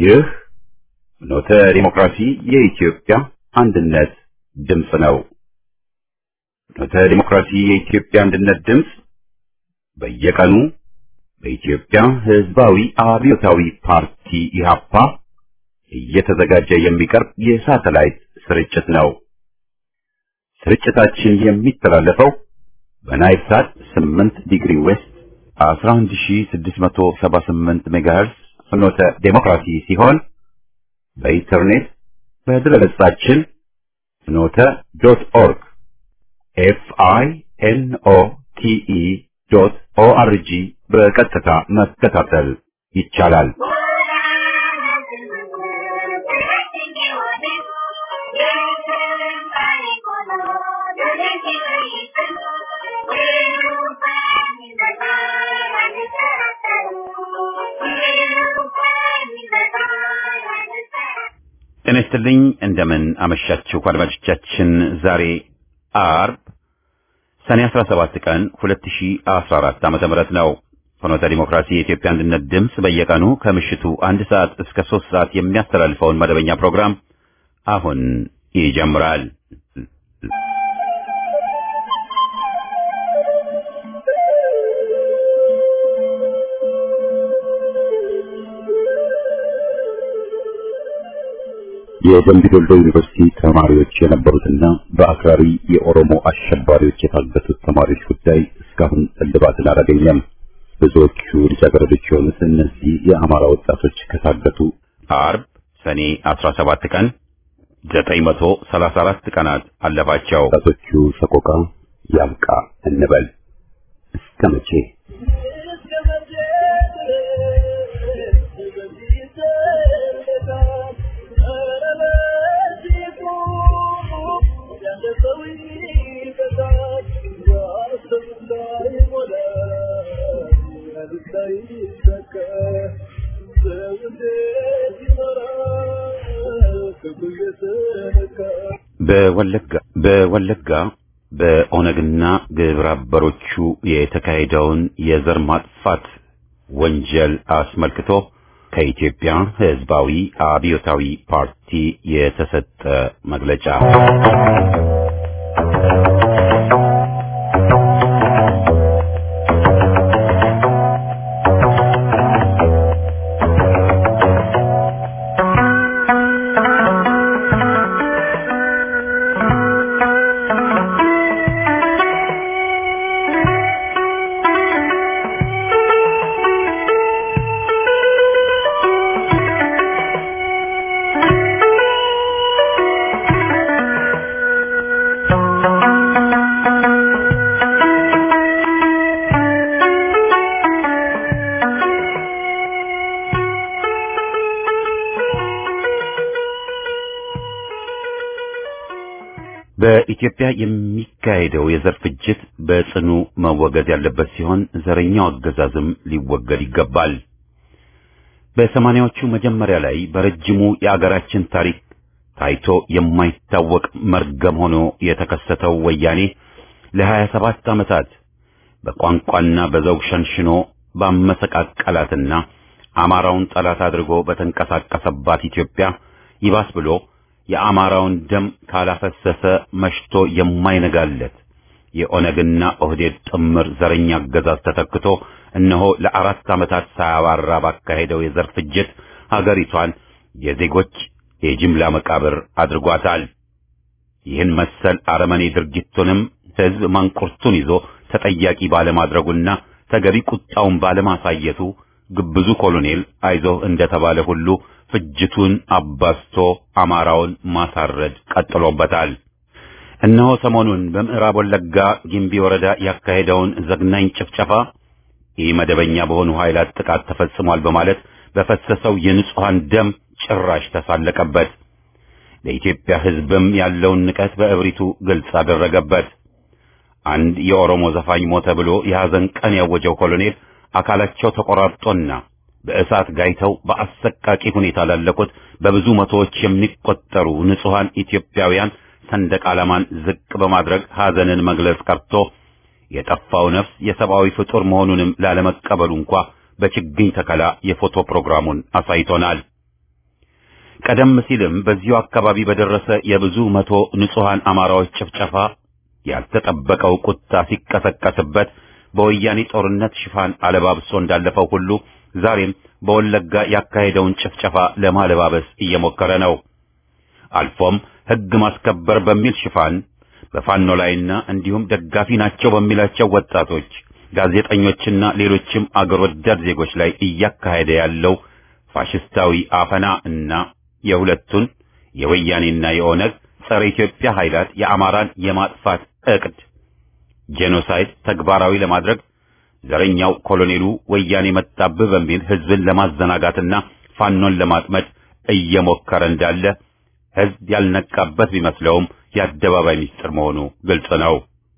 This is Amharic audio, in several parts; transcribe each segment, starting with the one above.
ይህ ፍኖተ ዲሞክራሲ የኢትዮጵያ አንድነት ድምፅ ነው። ፍኖተ ዲሞክራሲ የኢትዮጵያ አንድነት ድምፅ በየቀኑ በኢትዮጵያ ሕዝባዊ አብዮታዊ ፓርቲ ኢህአፓ እየተዘጋጀ የሚቀርብ የሳተላይት ስርጭት ነው። ስርጭታችን የሚተላለፈው በናይል ሳት 8 ዲግሪ ዌስት 11678 ሜጋሄርስ ፍኖተ ዴሞክራሲ ሲሆን በኢንተርኔት በድረገጻችን ፍኖተ ዶት ኦርግ ኤፍ አይ ኤን ኦ ቲ ኢ ዶት ኦ አር ጂ በቀጥታ መከታተል ይቻላል። ጤና ይስጥልኝ። እንደምን አመሻችሁ አድማጮቻችን። ዛሬ አርብ ሰኔ 17 ቀን 2014 ዓመተ ምህረት ነው። ፍኖተ ዲሞክራሲ የኢትዮጵያ አንድነት ድምፅ በየቀኑ ከምሽቱ አንድ ሰዓት እስከ ሶስት ሰዓት የሚያስተላልፈውን መደበኛ ፕሮግራም አሁን ይጀምራል። የደምቢ ዶሎ ዩኒቨርሲቲ ተማሪዎች የነበሩትና በአክራሪ የኦሮሞ አሸባሪዎች የታገቱት ተማሪዎች ጉዳይ እስካሁን እልባትን አላገኘም። ብዙዎቹ ልጃገረዶች የሆኑት እነዚህ የአማራ ወጣቶች ከታገቱ አርብ ሰኔ 17 ቀን 934 ቀናት አለፋቸው። ወጣቶቹ ሰቆቃ ያብቃ እንበል እስከ መቼ? በወለጋ በወለጋ በኦነግና ግብረ አበሮቹ የተካሄደውን የዘር ማጥፋት ወንጀል አስመልክቶ ከኢትዮጵያ ሕዝባዊ አብዮታዊ ፓርቲ የተሰጠ መግለጫ በኢትዮጵያ የሚካሄደው የዘር ፍጅት በጽኑ መወገድ ያለበት ሲሆን ዘረኛው አገዛዝም ሊወገድ ይገባል። በሰማንያዎቹ መጀመሪያ ላይ በረጅሙ የአገራችን ታሪክ ታይቶ የማይታወቅ መርገም ሆኖ የተከሰተው ወያኔ ለሀያ ሰባት ዓመታት በቋንቋና በዘውግ ሸንሽኖ ባመሰቃቀላትና አማራውን ጠላት አድርጎ በተንቀሳቀሰባት ኢትዮጵያ ይባስ ብሎ የአማራውን ደም ካላፈሰሰ መሽቶ የማይነጋለት የኦነግና ኦህዴድ ጥምር ዘረኛ አገዛዝ ተተክቶ እነሆ ለአራት ዓመታት ሳያባራ ባካሄደው የዘር ፍጅት ሀገሪቷን የዜጎች የጅምላ መቃብር አድርጓታል። ይህን መሰል አረመኔ ድርጊቱንም ሕዝብ ማንቁርቱን ይዞ ተጠያቂ ባለማድረጉና ተገቢ ቁጣውን ባለማሳየቱ ግብዙ ኮሎኔል አይዞህ እንደተባለ ሁሉ ፍጅቱን አባዝቶ አማራውን ማሳረድ ቀጥሎበታል። እነሆ ሰሞኑን በምዕራብ ወለጋ ጊምቢ ወረዳ ያካሄደውን ዘግናኝ ጭፍጨፋ ኢመደበኛ በሆኑ ኃይላት ጥቃት ተፈጽሟል በማለት በፈሰሰው የንጹሐን ደም ጭራሽ ተሳለቀበት። ለኢትዮጵያ ሕዝብም ያለውን ንቀት በእብሪቱ ግልጽ አደረገበት። አንድ የኦሮሞ ዘፋኝ ሞተ ብሎ የሐዘን ቀን ያወጀው ኮሎኔል አካላቸው ተቆራርጦና በእሳት ጋይተው በአሰቃቂ ሁኔታ ላለቁት በብዙ መቶዎች የሚቆጠሩ ንጹሐን ኢትዮጵያውያን ሰንደቅ ዓላማን ዝቅ በማድረግ ሐዘንን መግለጽ ቀርቶ የጠፋው ነፍስ የሰብአዊ ፍጡር መሆኑንም ላለመቀበሉ እንኳ በችግኝ ተከላ የፎቶ ፕሮግራሙን አሳይቶናል። ቀደም ሲልም በዚሁ አካባቢ በደረሰ የብዙ መቶ ንጹሐን አማራዎች ጭፍጨፋ ያልተጠበቀው ቁጣ ሲቀሰቀስበት በወያኔ ጦርነት ሽፋን አለባብሶ እንዳለፈው ሁሉ ዛሬም በወለጋ ያካሄደውን ጭፍጨፋ ለማለባበስ እየሞከረ ነው። አልፎም ሕግ ማስከበር በሚል ሽፋን በፋኖ ላይና እንዲሁም ደጋፊ ናቸው በሚላቸው ወጣቶች፣ ጋዜጠኞችና ሌሎችም አገር ወዳድ ዜጎች ላይ እያካሄደ ያለው ፋሽስታዊ አፈና እና የሁለቱን የወያኔና የኦነግ ጸረ ኢትዮጵያ ኃይላት የአማራን የማጥፋት ዕቅድ ጄኖሳይድ ተግባራዊ ለማድረግ ዘረኛው ኮሎኔሉ ወያኔ መጣብህ በሚል ሕዝብን ለማዘናጋትና ፋኖን ለማጥመድ እየሞከረ እንዳለ ሕዝብ ያልነቃበት ቢመስለውም የአደባባይ ምስጢር መሆኑ ግልጽ ነው።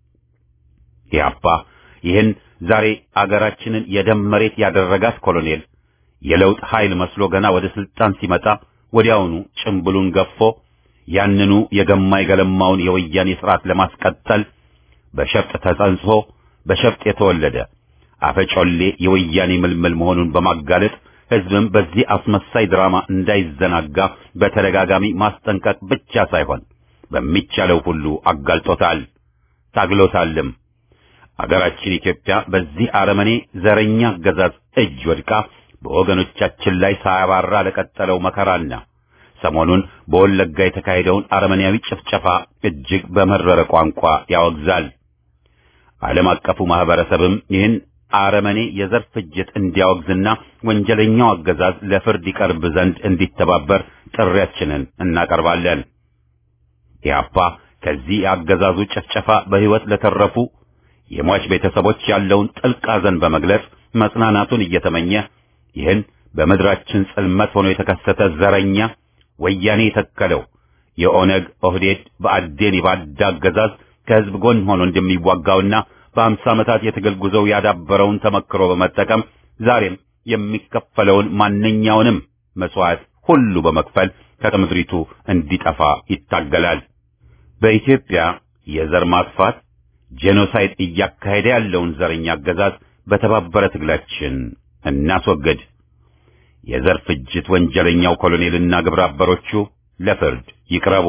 ኢህአፓ ይህን ዛሬ አገራችንን የደም መሬት ያደረጋት ኮሎኔል የለውጥ ኃይል መስሎ ገና ወደ ስልጣን ሲመጣ ወዲያውኑ ጭምብሉን ገፎ ያንኑ የገማ የገለማውን የወያኔ ስርዓት ለማስቀጠል በሸፍጥ ተጸንሶ በሸፍጥ የተወለደ አፈጮሌ የወያኔ ምልምል መሆኑን በማጋለጥ ሕዝብም በዚህ አስመሳይ ድራማ እንዳይዘናጋ በተደጋጋሚ ማስጠንቀቅ ብቻ ሳይሆን በሚቻለው ሁሉ አጋልጦታል፣ ታግሎታልም። አገራችን ኢትዮጵያ በዚህ አረመኔ ዘረኛ አገዛዝ እጅ ወድቃ በወገኖቻችን ላይ ሳያባራ ለቀጠለው መከራና ሰሞኑን በወለጋ የተካሄደውን አረመኔያዊ ጭፍጨፋ እጅግ በመረረ ቋንቋ ያወግዛል። ዓለም አቀፉ ማህበረሰብም ይህን አረመኔ የዘር ፍጅት እንዲያወግዝና ወንጀለኛው አገዛዝ ለፍርድ ይቀርብ ዘንድ እንዲተባበር ጥሪያችንን እናቀርባለን። ኢህአፓ ከዚህ የአገዛዙ ጭፍጨፋ በሕይወት ለተረፉ የሟች ቤተሰቦች ያለውን ጥልቅ ሐዘን በመግለጽ መጽናናቱን እየተመኘ ይህን በምድራችን ጽልመት ሆኖ የተከሰተ ዘረኛ ወያኔ የተከለው የኦነግ ኦህዴድ በአዴን የባዳ አገዛዝ ከሕዝብ ጎን ሆኖ እንደሚዋጋውና በአምሳ ዓመታት የትግል ጉዞው ያዳበረውን ተመክሮ በመጠቀም ዛሬም የሚከፈለውን ማንኛውንም መስዋዕት ሁሉ በመክፈል ከምድሪቱ እንዲጠፋ ይታገላል። በኢትዮጵያ የዘር ማጥፋት ጄኖሳይድ እያካሄደ ያለውን ዘረኛ አገዛዝ በተባበረ ትግላችን እናስወግድ። የዘር ፍጅት ወንጀለኛው ኮሎኔልና ግብረ አበሮቹ ለፍርድ ይቅረቡ።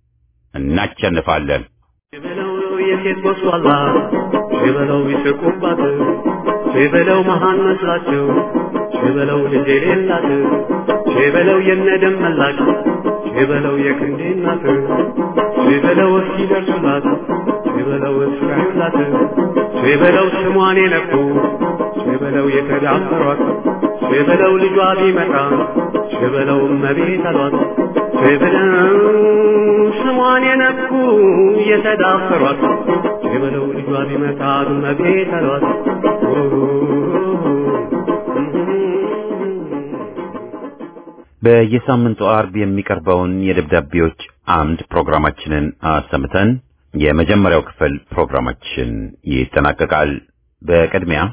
እናቸንፋለን። የበለው የሴት ጎስቋላ የበለው ይስቁባት የበለው መሃን መስላቸው የበለው ልጅ የሌላት የበለው የነደም መላሽ የበለው የክንዴ እናት የበለው እስኪደርሱላት የበለው እስካዩላት የበለው ስሟን የነኩ የበለው የተዳፈሯት የበለው ልጇ ቢመጣ የበለው እመቤት አሏት የበለው ስሟን የነኩ የተዳፈሯት የበለው ልጇ ቢመጣ እመቤት አሏት በየሳምንቱ አርብ የሚቀርበውን የደብዳቤዎች አምድ ፕሮግራማችንን አሰምተን የመጀመሪያው ክፍል ፕሮግራማችን ይጠናቀቃል። በቅድሚያ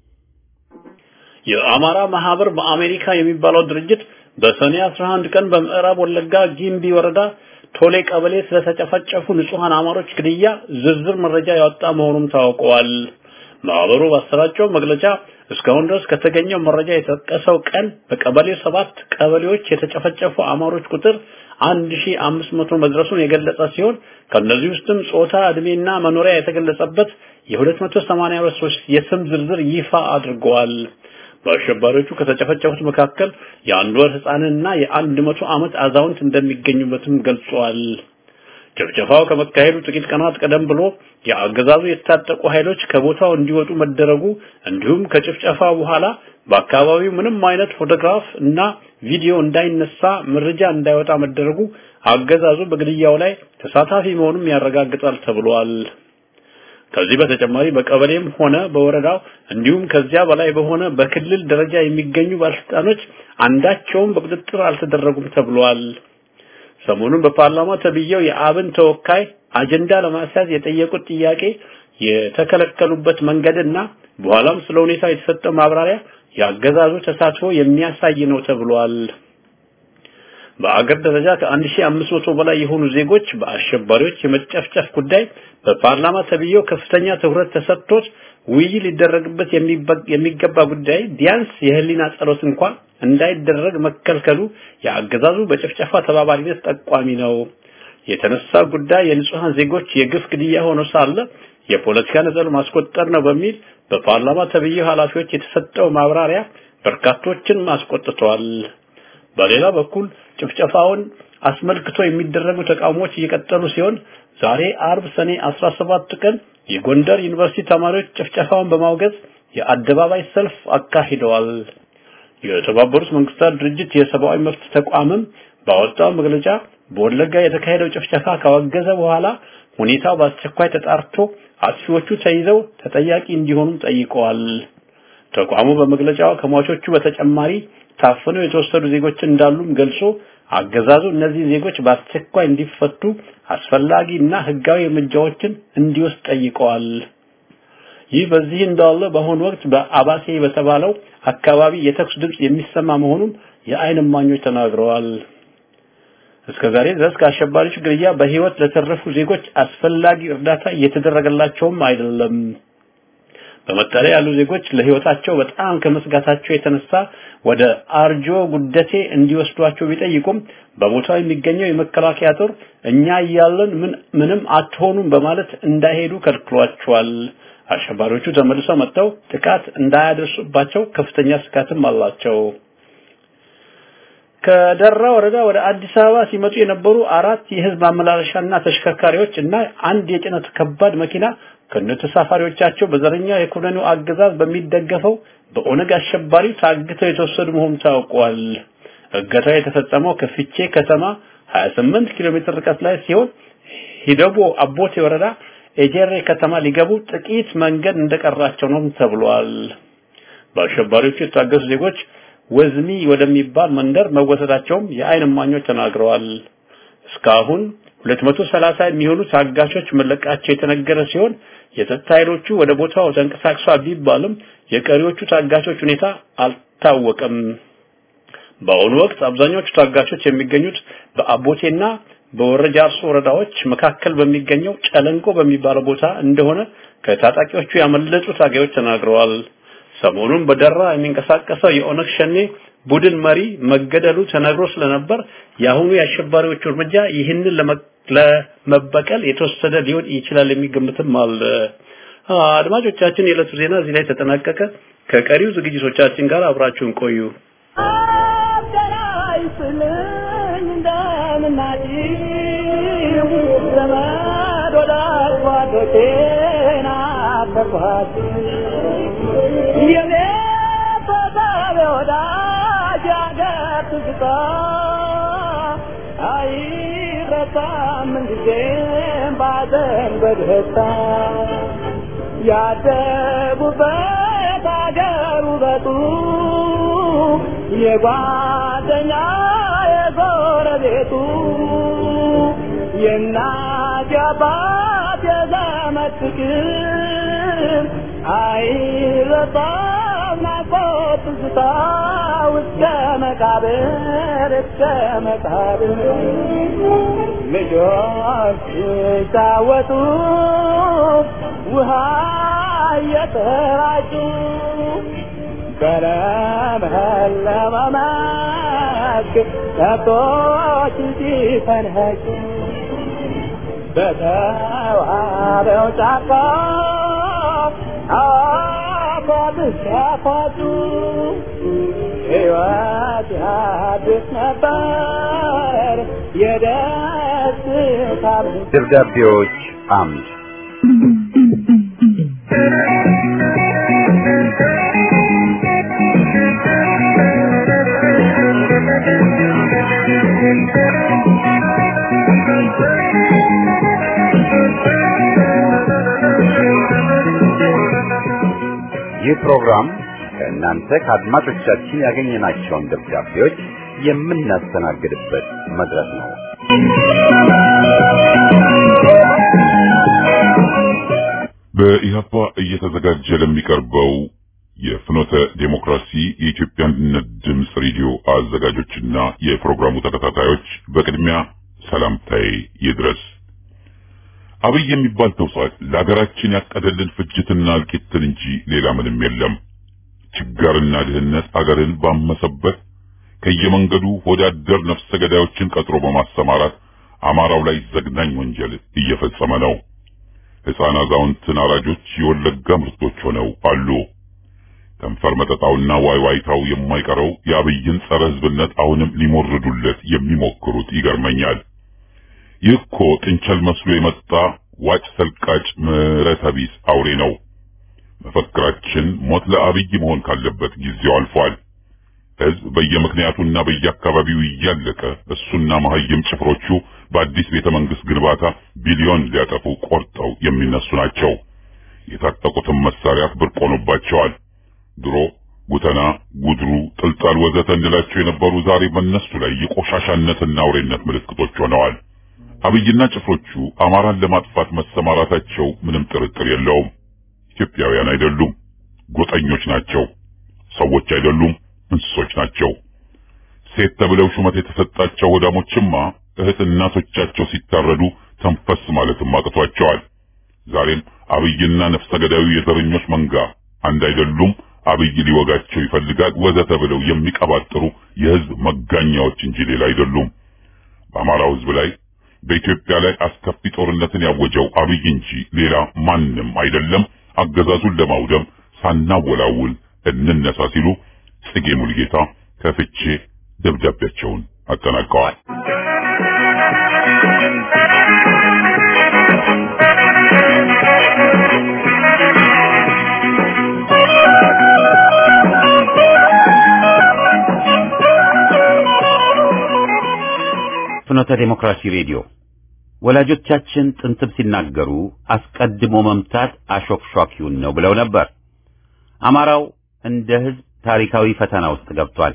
የአማራ ማህበር በአሜሪካ የሚባለው ድርጅት በሰኔ 11 ቀን በምዕራብ ወለጋ ጊምቢ ወረዳ ቶሌ ቀበሌ ስለተጨፈጨፉ ንጹሃን አማሮች ግድያ ዝርዝር መረጃ ያወጣ መሆኑም ታውቀዋል። ማህበሩ ባሰራጨው መግለጫ እስካሁን ድረስ ከተገኘው መረጃ የተጠቀሰው ቀን በቀበሌ ሰባት ቀበሌዎች የተጨፈጨፉ አማሮች ቁጥር 1500 መድረሱን የገለጸ ሲሆን ከነዚህ ውስጥም ጾታ፣ እድሜና መኖሪያ የተገለጸበት የ282 ሰዎች የስም ዝርዝር ይፋ አድርገዋል። በአሸባሪዎቹ ከተጨፈጨፉት መካከል የአንድ ወር ህፃንና የአንድ መቶ ዓመት አዛውንት እንደሚገኙበትም ገልጿል። ጭፍጨፋው ከመካሄዱ ጥቂት ቀናት ቀደም ብሎ የአገዛዙ የታጠቁ ኃይሎች ከቦታው እንዲወጡ መደረጉ እንዲሁም ከጭፍጨፋ በኋላ በአካባቢው ምንም አይነት ፎቶግራፍ እና ቪዲዮ እንዳይነሳ መረጃ እንዳይወጣ መደረጉ አገዛዙ በግድያው ላይ ተሳታፊ መሆኑን ያረጋግጣል ተብሏል። ከዚህ በተጨማሪ በቀበሌም ሆነ በወረዳው እንዲሁም ከዚያ በላይ በሆነ በክልል ደረጃ የሚገኙ ባለስልጣኖች አንዳቸውም በቁጥጥር አልተደረጉም ተብሏል። ሰሞኑን በፓርላማ ተብየው የአብን ተወካይ አጀንዳ ለማስያዝ የጠየቁት ጥያቄ የተከለከሉበት መንገድና በኋላም ስለ ሁኔታ የተሰጠው ማብራሪያ የአገዛዙ ተሳትፎ የሚያሳይ ነው ተብሏል። በአገር ደረጃ ከ1500 በላይ የሆኑ ዜጎች በአሸባሪዎች የመጨፍጨፍ ጉዳይ በፓርላማ ተብየው ከፍተኛ ትኩረት ተሰጥቶት ውይይት ሊደረግበት የሚገባ ጉዳይ ቢያንስ የህሊና ጸሎት እንኳን እንዳይደረግ መከልከሉ የአገዛዙ በጭፍጨፋ ተባባሪነት ጠቋሚ ነው። የተነሳ ጉዳይ የንጹሃን ዜጎች የግፍ ግድያ ሆኖ ሳለ የፖለቲካ ነጥብ ማስቆጠር ነው በሚል በፓርላማ ተብዬው ኃላፊዎች የተሰጠው ማብራሪያ በርካቶችን አስቆጥቷል። በሌላ በኩል ጭፍጨፋውን አስመልክቶ የሚደረጉ ተቃውሞዎች እየቀጠሉ ሲሆን ዛሬ አርብ ሰኔ 17 ቀን የጎንደር ዩኒቨርሲቲ ተማሪዎች ጭፍጨፋውን በማውገዝ የአደባባይ ሰልፍ አካሂደዋል። የተባበሩት መንግስታት ድርጅት የሰብአዊ መብት ተቋምም ባወጣው መግለጫ በወለጋ የተካሄደው ጭፍጨፋ ካወገዘ በኋላ ሁኔታው በአስቸኳይ ተጣርቶ አጥፊዎቹ ተይዘው ተጠያቂ እንዲሆኑ ጠይቀዋል። ተቋሙ በመግለጫው ከሟቾቹ በተጨማሪ ታፍነው የተወሰዱ ዜጎች እንዳሉም ገልጾ አገዛዙ እነዚህ ዜጎች በአስቸኳይ እንዲፈቱ አስፈላጊና ህጋዊ እርምጃዎችን እንዲወስድ ጠይቀዋል። ይህ በዚህ እንዳለ በአሁኑ ወቅት በአባሴ በተባለው አካባቢ የተኩስ ድምጽ የሚሰማ መሆኑን የዓይን እማኞች ተናግረዋል። እስከዛሬ ድረስ ከአሸባሪዎች ግድያ በህይወት ለተረፉ ዜጎች አስፈላጊ እርዳታ እየተደረገላቸውም አይደለም። በመጠለያ ያሉ ዜጎች ለህይወታቸው በጣም ከመስጋታቸው የተነሳ ወደ አርጆ ጉደቴ እንዲወስዷቸው ቢጠይቁም በቦታው የሚገኘው የመከላከያ ጦር እኛ እያለን ምን ምንም አትሆኑም በማለት እንዳይሄዱ ከልክሏቸዋል። አሸባሪዎቹ ተመልሰው መጥተው ጥቃት እንዳያደርሱባቸው ከፍተኛ ስጋትም አላቸው። ከደራ ወረዳ ወደ አዲስ አበባ ሲመጡ የነበሩ አራት የህዝብ ማመላለሻና ተሽከርካሪዎች እና አንድ የጭነት ከባድ መኪና ከነተሳፋሪዎቻቸው በዘረኛ የኮሎኔሉ አገዛዝ በሚደገፈው በኦነግ አሸባሪ ታግተው የተወሰዱ መሆኑ ታውቋል። እገታው የተፈጸመው ከፍቼ ከተማ 28 ኪሎ ሜትር ርቀት ላይ ሲሆን ሂደቦ አቦቴ ወረዳ ኤጀሬ ከተማ ሊገቡ ጥቂት መንገድ እንደቀራቸው ነው ተብሏል። በአሸባሪዎቹ የታገቱ ዜጎች ወዝሚ ወደሚባል መንደር መወሰዳቸውም የዓይን እማኞች ተናግረዋል። እስካሁን 230 የሚሆኑ ታጋቾች መለቃቸው የተነገረ ሲሆን የጸጥታ ኃይሎቹ ወደ ቦታው ተንቀሳቅሷል ቢባልም የቀሪዎቹ ታጋቾች ሁኔታ አልታወቀም። በአሁኑ ወቅት አብዛኞቹ ታጋቾች የሚገኙት በአቦቴና በወረጃርሶ ወረዳዎች መካከል በሚገኘው ጨለንቆ በሚባለው ቦታ እንደሆነ ከታጣቂዎቹ ያመለጡ ታጋዮች ተናግረዋል። ሰሞኑን በደራ የሚንቀሳቀሰው የኦነግ ሸኔ ቡድን መሪ መገደሉ ተነግሮ ስለነበር የአሁኑ የአሸባሪዎቹ እርምጃ ይህንን ለመበቀል የተወሰደ ሊሆን ይችላል የሚገምትም አለ። አድማጮቻችን፣ የዕለቱ ዜና እዚህ ላይ ተጠናቀቀ። ከቀሪው ዝግጅቶቻችን ጋር አብራችሁን ቆዩ። ያደጉበት አገር ውበቱ የጓደኛ የጎረቤቱ የእናት የአባት የዘመድ ፍቅር አይረሳም ናፍቆት ትዝታ እስከ መቃብር እስከ መቃብር ልጆች ሲጫወቱ ውሃ እየተራጩ በለመለመ መስክ ከብቶች ሲፈንኸጩ በተዋበው ጫካ አፏብስ ሲያፏጩ ሕይወት ያድስ ነበር የደስታ ደብዳቤዎች አምድ ይህ ፕሮግራም ከእናንተ ከአድማጮቻችን ያገኘናቸውን ደብዳቤዎች የምናስተናግድበት መድረክ ነው። በኢህአፓ እየተዘጋጀ ለሚቀርበው የፍኖተ ዴሞክራሲ የኢትዮጵያ አንድነት ድምፅ ሬዲዮ አዘጋጆችና የፕሮግራሙ ተከታታዮች በቅድሚያ ሰላምታዬ ይድረስ። አብይ የሚባል ተውሳክ ለሀገራችን ያቀደልን ፍጅትና እልቂትን እንጂ ሌላ ምንም የለም። ችጋርና ድህነት አገርን ባመሰበት ከየመንገዱ ወዳደር ነፍሰ ገዳዮችን ቀጥሮ በማሰማራት አማራው ላይ ዘግናኝ ወንጀል እየፈጸመ ነው። ሕፃን አዛውንትን አራጆች የወለጋ ምርቶች ሆነው አሉ። ከንፈር መጠጣውና ዋይዋይታው የማይቀረው የአብይን ጸረ ሕዝብነት አሁንም ሊሞርዱለት የሚሞክሩት ይገርመኛል። ይህ እኮ ጥንቸል መስሎ የመጣ ዋጭ ሰልቃጭ ምሕረተ ቢስ አውሬ ነው። መፈክራችን ሞት ለአብይ መሆን ካለበት ጊዜው አልፏል። ሕዝብ በየምክንያቱና በየአካባቢው እያለቀ እሱና መሀይም ጭፍሮቹ በአዲስ ቤተ መንግስት ግንባታ ቢሊዮን ሊያጠፉ ቆርጠው የሚነሱ ናቸው። የታጠቁትን መሳሪያ ብርቅ ሆኖባቸዋል። ድሮ ጉተና፣ ጉድሩ፣ ጥልጣል ወዘተ እንላቸው የነበሩ ዛሬ በእነሱ ላይ የቆሻሻነትና አውሬነት ምልክቶች ሆነዋል። አብይና ጭፍሮቹ አማራን ለማጥፋት መሰማራታቸው ምንም ጥርጥር የለውም። ኢትዮጵያውያን አይደሉም፣ ጎጠኞች ናቸው። ሰዎች አይደሉም፣ እንስሶች ናቸው። ሴት ተብለው ሹመት የተሰጣቸው ወዳሞችማ እህት እናቶቻቸው ሲታረዱ ተንፈስ ማለትም አቅቷቸዋል። ዛሬም አብይና ነፍሰ ገዳዩ የዘረኞች መንጋ አንድ አይደሉም፣ አብይ ሊወጋቸው ይፈልጋል ወዘተ ብለው የሚቀባጥሩ የህዝብ መጋኛዎች እንጂ ሌላ አይደሉም። በአማራው ህዝብ ላይ በኢትዮጵያ ላይ አስከፊ ጦርነትን ያወጀው አብይ እንጂ ሌላ ማንም አይደለም። አገዛዙን ለማውደም ሳናወላውል እንነሳ ሲሉ ጽጌ ሙልጌታ ከፍቼ ደብዳቤያቸውን አጠናቀዋል። ፍኖተ ዴሞክራሲ ሬዲዮ ወላጆቻችን ጥንትም ሲናገሩ አስቀድሞ መምታት አሾክሿኪውን ነው ብለው ነበር። አማራው እንደ ህዝብ ታሪካዊ ፈተና ውስጥ ገብቷል።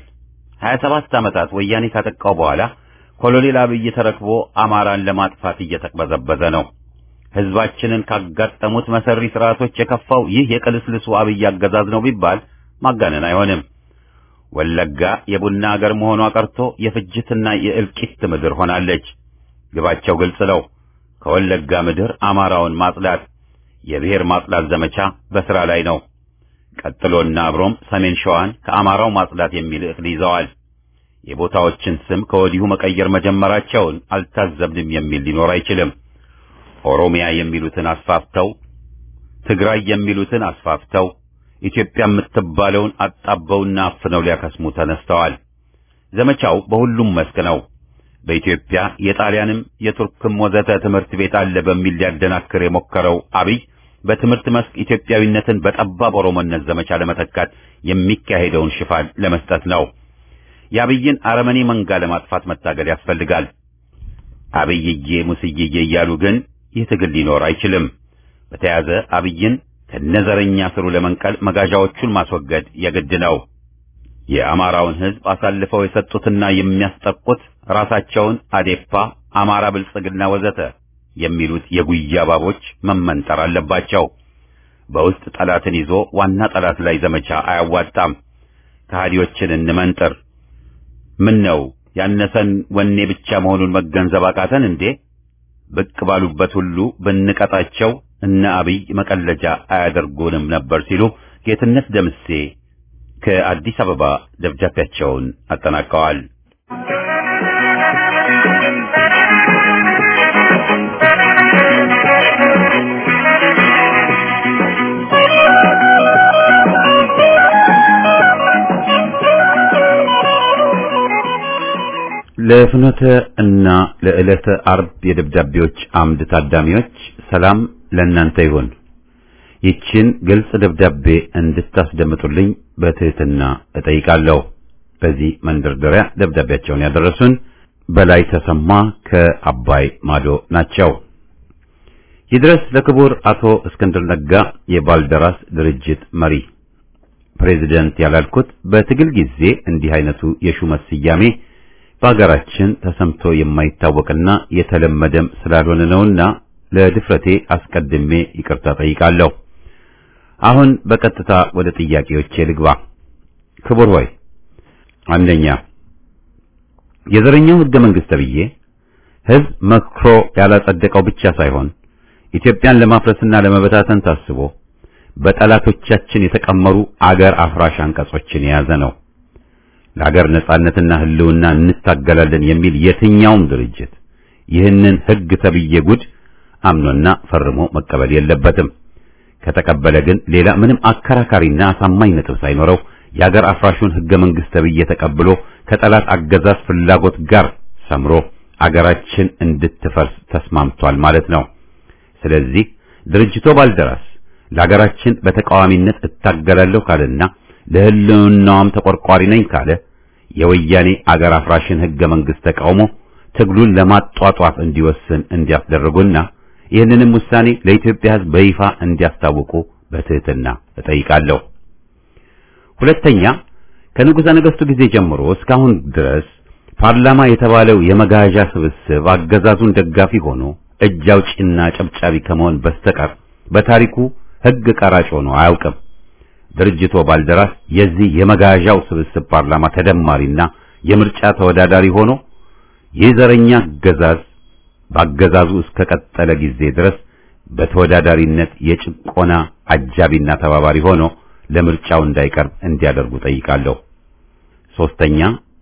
27 ዓመታት ወያኔ ካጠቃው በኋላ ኮሎኔል አብይ ተረክቦ አማራን ለማጥፋት እየተቅበዘበዘ ነው። ህዝባችንን ካጋጠሙት መሰሪ ስርዓቶች የከፋው ይህ የቅልስልሱ አብይ አገዛዝ ነው ቢባል ማጋነን አይሆንም። ወለጋ የቡና አገር መሆኗ ቀርቶ የፍጅትና የእልቂት ምድር ሆናለች። ግባቸው ግልጽ ነው። ከወለጋ ምድር አማራውን ማጽዳት፣ የብሔር ማጽዳት ዘመቻ በሥራ ላይ ነው። ቀጥሎና አብሮም ሰሜን ሸዋን ከአማራው ማጽዳት የሚል እቅድ ይዘዋል። የቦታዎችን ስም ከወዲሁ መቀየር መጀመራቸውን አልታዘብንም የሚል ሊኖር አይችልም። ኦሮሚያ የሚሉትን አስፋፍተው፣ ትግራይ የሚሉትን አስፋፍተው ኢትዮጵያ የምትባለውን አጣበውና አፍነው ሊያከስሙ ተነስተዋል። ዘመቻው በሁሉም መስክ ነው። በኢትዮጵያ የጣሊያንም የቱርክም ወዘተ ትምህርት ቤት አለ በሚል ሊያደናክር የሞከረው አብይ በትምህርት መስክ ኢትዮጵያዊነትን በጠባብ ኦሮሞነት ዘመቻ ለመተካት የሚካሄደውን ሽፋን ለመስጠት ነው። የአብይን አረመኔ መንጋ ለማጥፋት መታገል ያስፈልጋል። አብይዬ ሙስዬዬ እያሉ ግን ይህ ትግል ሊኖር አይችልም። በተያዘ አብይን ከነዘረኛ ስሩ ለመንቀል መጋዣዎቹን ማስወገድ የግድ ነው። የአማራውን ሕዝብ አሳልፈው የሰጡትና የሚያስጠቁት ራሳቸውን አዴፓ፣ አማራ ብልጽግና ወዘተ የሚሉት የጉያ ባቦች መመንጠር አለባቸው። በውስጥ ጠላትን ይዞ ዋና ጠላት ላይ ዘመቻ አያዋጣም። ከሃዲዎችን እንመንጥር። ምን ነው ያነሰን ወኔ ብቻ መሆኑን መገንዘብ አቃተን እንዴ? ብቅ ባሉበት ሁሉ ብንቀጣቸው እነ አብይ መቀለጃ አያደርጉንም ነበር ሲሉ ጌትነት ደምሴ ከአዲስ አበባ ደብዳቤያቸውን አጠናቀዋል። ለፍኖተ እና ለዕለተ አርብ የደብዳቤዎች አምድ ታዳሚዎች ሰላም ለእናንተ ይሁን። ይችን ግልጽ ደብዳቤ እንድታስደምጡልኝ በትህትና እጠይቃለሁ። በዚህ መንደርደሪያ ደብዳቤያቸውን ያደረሱን በላይ ተሰማ ከአባይ ማዶ ናቸው። ይድረስ ለክቡር አቶ እስክንድር ነጋ የባልደራስ ድርጅት መሪ ፕሬዚደንት ያላልኩት በትግል ጊዜ እንዲህ አይነቱ የሹመት ስያሜ በሀገራችን ተሰምቶ የማይታወቅና የተለመደም ስላልሆነ ነውና ለድፍረቴ አስቀድሜ ይቅርታ ጠይቃለሁ። አሁን በቀጥታ ወደ ጥያቄዎቼ ልግባ። ክቡር ሆይ፣ አንደኛ የዘረኛው ህገ መንግስት ተብዬ ህዝብ መክሮ ያላጸደቀው ብቻ ሳይሆን ኢትዮጵያን ለማፍረስና ለመበታተን ታስቦ በጠላቶቻችን የተቀመሩ አገር አፍራሽ አንቀጾችን የያዘ ነው። ለሀገር ነጻነትና ህልውና እንታገላለን የሚል የትኛውም ድርጅት ይህንን ህግ ተብዬ ጉድ አምኖና ፈርሞ መቀበል የለበትም። ከተቀበለ ግን ሌላ ምንም አከራካሪና አሳማኝ ነጥብ ሳይኖረው የሀገር አፍራሹን ህገ መንግስት ተብዬ ተቀብሎ ከጠላት አገዛዝ ፍላጎት ጋር ሰምሮ አገራችን እንድትፈርስ ተስማምቷል ማለት ነው። ስለዚህ ድርጅቶ ባልደራስ ለሀገራችን በተቃዋሚነት እታገላለሁ ካለና ለህልውናዋም ተቆርቋሪ ነኝ ካለ የወያኔ አገር አፍራሽን ህገ መንግስት ተቃውሞ ትግሉን ለማጧጧፍ እንዲወስን እንዲያስደርጉና ይህንንም ውሳኔ ለኢትዮጵያ ህዝብ በይፋ እንዲያስታውቁ በትህትና እጠይቃለሁ። ሁለተኛ ከንጉሠ ነገሥቱ ጊዜ ጀምሮ እስካሁን ድረስ ፓርላማ የተባለው የመጋዣ ስብስብ አገዛዙን ደጋፊ ሆኖ እጅ አውጪና ጨብጫቢ ከመሆን በስተቀር በታሪኩ ህግ ቀራጭ ሆኖ አያውቅም። ድርጅቶ ባልደራስ የዚህ የመጋዣው ስብስብ ፓርላማ ተደማሪና የምርጫ ተወዳዳሪ ሆኖ የዘረኛ አገዛዝ በአገዛዙ እስከ ቀጠለ ጊዜ ድረስ በተወዳዳሪነት የጭቆና አጃቢና ተባባሪ ሆኖ ለምርጫው እንዳይቀርብ እንዲያደርጉ ጠይቃለሁ። ሶስተኛ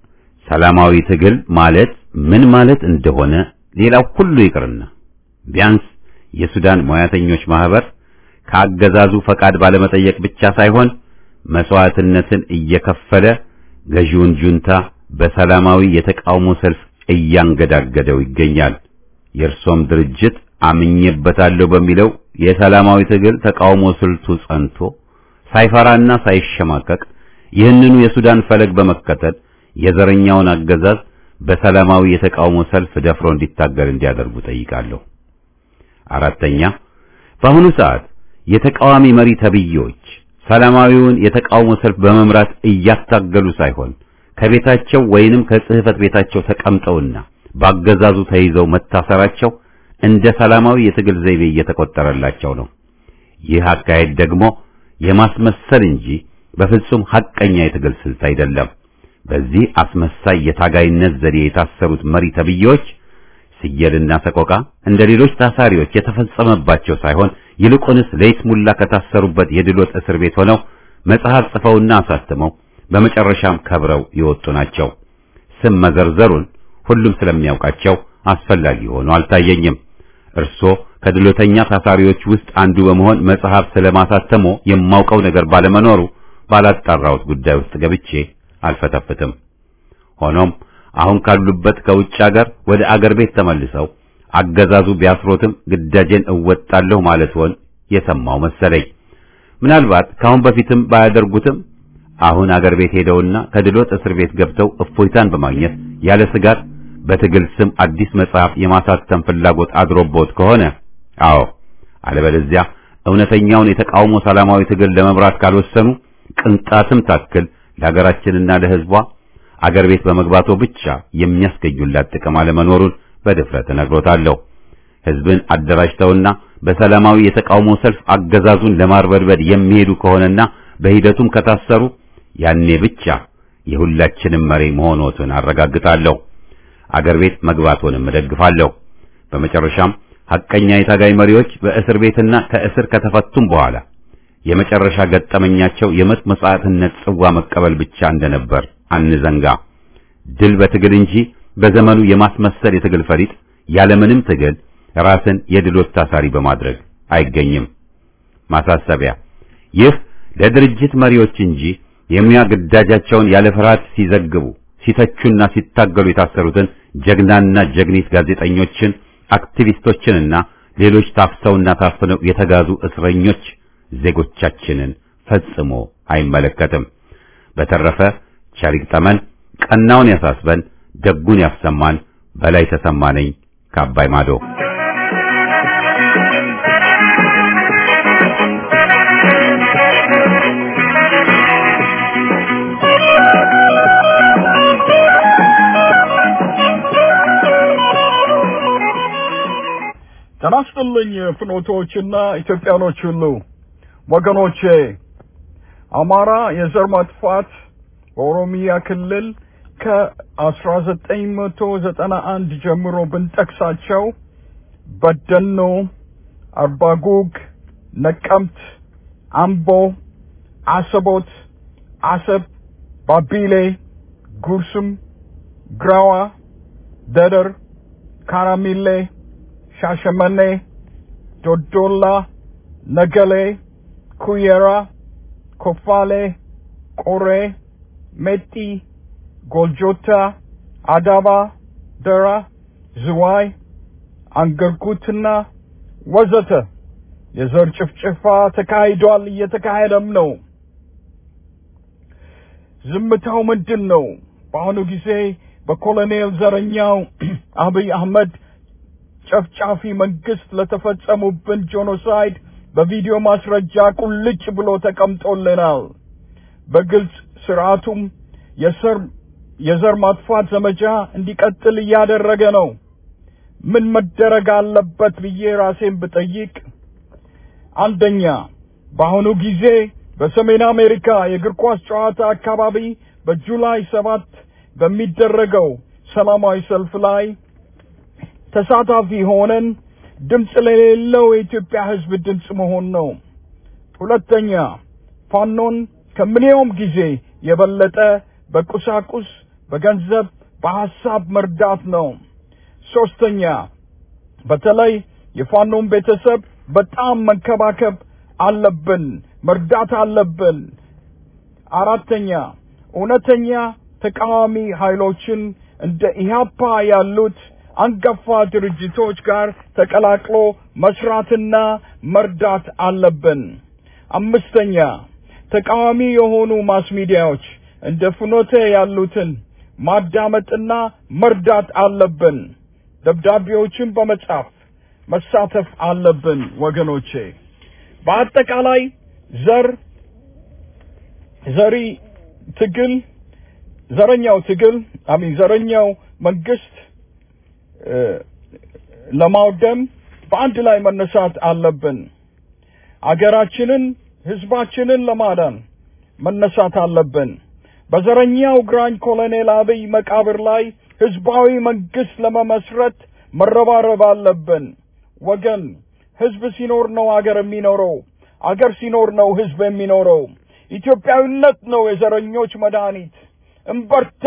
ሰላማዊ ትግል ማለት ምን ማለት እንደሆነ ሌላው ሁሉ ይቅርና ቢያንስ የሱዳን ሙያተኞች ማህበር ከአገዛዙ ፈቃድ ባለመጠየቅ ብቻ ሳይሆን መስዋዕትነትን እየከፈለ ገዢውን ጁንታ በሰላማዊ የተቃውሞ ሰልፍ እያንገዳገደው ይገኛል። የእርሶም ድርጅት አምኜበታለሁ በሚለው የሰላማዊ ትግል ተቃውሞ ስልቱ ጸንቶ ሳይፈራና ሳይሸማቀቅ ይህንኑ የሱዳን ፈለግ በመከተል የዘረኛውን አገዛዝ በሰላማዊ የተቃውሞ ሰልፍ ደፍሮ እንዲታገል እንዲያደርጉ ጠይቃለሁ። አራተኛ በአሁኑ ሰዓት የተቃዋሚ መሪ ተብዬዎች ሰላማዊውን የተቃውሞ ሰልፍ በመምራት እያታገሉ ሳይሆን ከቤታቸው ወይንም ከጽህፈት ቤታቸው ተቀምጠውና ባገዛዙ ተይዘው መታሰራቸው እንደ ሰላማዊ የትግል ዘይቤ እየተቆጠረላቸው ነው። ይህ አካሄድ ደግሞ የማስመሰል እንጂ በፍጹም ሐቀኛ የትግል ስልት አይደለም። በዚህ አስመሳይ የታጋይነት ዘዴ የታሰሩት መሪ ተብዬዎች ስየልና ሰቆቃ እንደ ሌሎች ታሳሪዎች የተፈጸመባቸው ሳይሆን ይልቁንስ ለይስሙላ ከታሰሩበት የድሎት እስር ቤት ሆነው መጽሐፍ ጽፈውና አሳትመው በመጨረሻም ከብረው የወጡ ናቸው። ስም መዘርዘሩን ሁሉም ስለሚያውቃቸው አስፈላጊ ሆኖ አልታየኝም። እርሶ ከድሎተኛ ታሳሪዎች ውስጥ አንዱ በመሆን መጽሐፍ ስለማሳተሞ የማውቀው ነገር ባለመኖሩ ባላጣራሁት ጉዳይ ውስጥ ገብቼ አልፈተፍትም። ሆኖም አሁን ካሉበት ከውጭ አገር ወደ አገር ቤት ተመልሰው አገዛዙ ቢያስሮትም ግዳጄን እወጣለሁ ማለት ሆን የሰማው መሰለኝ። ምናልባት ካሁን በፊትም ባያደርጉትም አሁን አገር ቤት ሄደውና ከድሎት እስር ቤት ገብተው እፎይታን በማግኘት ያለ ስጋት በትግል ስም አዲስ መጽሐፍ የማሳተም ፍላጎት አድሮቦት ከሆነ አዎ፣ አለበለዚያ እውነተኛውን የተቃውሞ ሰላማዊ ትግል ለመምራት ካልወሰኑ ቅንጣትም ታክል ለሀገራችንና ለሕዝቧ አገር ቤት በመግባቱ ብቻ የሚያስገኙላት ጥቅም አለመኖሩን በድፍረት እነግሮታለሁ። ሕዝብን አደራጅተውና በሰላማዊ የተቃውሞ ሰልፍ አገዛዙን ለማርበድበድ የሚሄዱ ከሆነና በሂደቱም ከታሰሩ ያኔ ብቻ የሁላችንም መሪ መሆኖትን አረጋግጣለሁ። አገር ቤት መግባቱንም እደግፋለሁ። በመጨረሻም ሐቀኛ የታጋይ መሪዎች በእስር ቤትና ከእስር ከተፈቱም በኋላ የመጨረሻ ገጠመኛቸው የሞት መስዋዕትነት ጽዋ መቀበል ብቻ እንደነበር አንዘንጋ። ድል በትግል እንጂ በዘመኑ የማስመሰል የትግል ፈሪጥ ያለምንም ትግል ራስን የድሎት ታሳሪ በማድረግ አይገኝም። ማሳሰቢያ፣ ይህ ለድርጅት መሪዎች እንጂ የሙያ ግዳጃቸውን ያለ ፍርሃት ሲዘግቡ ሲተቹና ሲታገሉ የታሰሩትን ጀግናና ጀግኒት ጋዜጠኞችን፣ አክቲቪስቶችንና ሌሎች ታፍሰውና ታፍነው የተጋዙ እስረኞች ዜጎቻችንን ፈጽሞ አይመለከትም። በተረፈ ቸር ይግጠመን፣ ቀናውን ያሳስበን፣ ደጉን ያሰማን። በላይ ተሰማ ነኝ ከአባይ ማዶ። ጤና ይስጥልኝ ፍኖቶችና ኢትዮጵያኖች ሁሉ ወገኖቼ፣ አማራ የዘር ማጥፋት በኦሮሚያ ክልል ከ1991 ጀምሮ ብንጠቅሳቸው በደኖ፣ አርባጉግ፣ ነቀምት፣ አምቦ፣ አሰቦት፣ አሰብ፣ ባቢሌ፣ ጉርስም፣ ግራዋ፣ ደደር፣ ካራሚሌ፣ ሻሸመኔ፣ ዶዶላ፣ ነገሌ፣ ኩየራ፣ ኮፋሌ፣ ቆሬ፣ ሜጢ፣ ጎልጆታ፣ አዳባ፣ ደራ፣ ዝዋይ፣ አንገርጉትና ወዘተ የዘር ጭፍጨፋ ተካሂዷል፣ እየተካሄደም ነው። ዝምታው ምንድን ነው? በአሁኑ ጊዜ በኮሎኔል ዘረኛው አብይ አህመድ ጨፍጫፊ መንግስት ለተፈጸሙብን ጄኖሳይድ በቪዲዮ ማስረጃ ቁልጭ ብሎ ተቀምጦልናል። በግልጽ ስርዓቱም የሰር የዘር ማጥፋት ዘመቻ እንዲቀጥል እያደረገ ነው። ምን መደረግ አለበት ብዬ ራሴን ብጠይቅ፣ አንደኛ በአሁኑ ጊዜ በሰሜን አሜሪካ የእግር ኳስ ጨዋታ አካባቢ በጁላይ ሰባት በሚደረገው ሰላማዊ ሰልፍ ላይ ተሳታፊ ሆነን ድምፅ ለሌለው የኢትዮጵያ ሕዝብ ድምፅ መሆን ነው። ሁለተኛ ፋኖን ከምንየውም ጊዜ የበለጠ በቁሳቁስ፣ በገንዘብ፣ በሐሳብ መርዳት ነው። ሶስተኛ በተለይ የፋኖን ቤተሰብ በጣም መንከባከብ አለብን፣ መርዳት አለብን። አራተኛ እውነተኛ ተቃዋሚ ኃይሎችን እንደ ኢህአፓ ያሉት አንጋፋ ድርጅቶች ጋር ተቀላቅሎ መስራትና መርዳት አለብን። አምስተኛ ተቃዋሚ የሆኑ ማስ ሚዲያዎች እንደ ፍኖተ ያሉትን ማዳመጥና መርዳት አለብን። ደብዳቤዎችን በመጻፍ መሳተፍ አለብን ወገኖቼ። በአጠቃላይ ዘር ዘሪ ትግል ዘረኛው ትግል አሚን ዘረኛው መንግስት ለማውደም በአንድ ላይ መነሳት አለብን። አገራችንን፣ ህዝባችንን ለማዳን መነሳት አለብን። በዘረኛው ግራኝ ኮሎኔል አብይ መቃብር ላይ ህዝባዊ መንግስት ለመመስረት መረባረብ አለብን። ወገን ህዝብ ሲኖር ነው አገር የሚኖረው። አገር ሲኖር ነው ህዝብ የሚኖረው። ኢትዮጵያዊነት ነው የዘረኞች መድኃኒት። እምበርታ።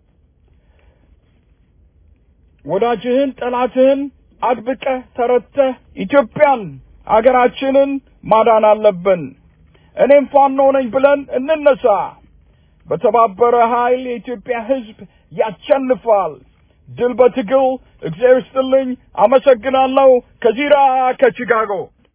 ወዳጅህን ጠላትህን አድብቀህ ተረተህ ኢትዮጵያን አገራችንን ማዳን አለብን። እኔም ፋኖ ነኝ ብለን እንነሳ። በተባበረ ኃይል የኢትዮጵያ ህዝብ ያሸንፋል። ድል በትግል። እግዚአብሔር ይስጥልኝ። አመሰግናለሁ። ከዚራ ከቺካጎ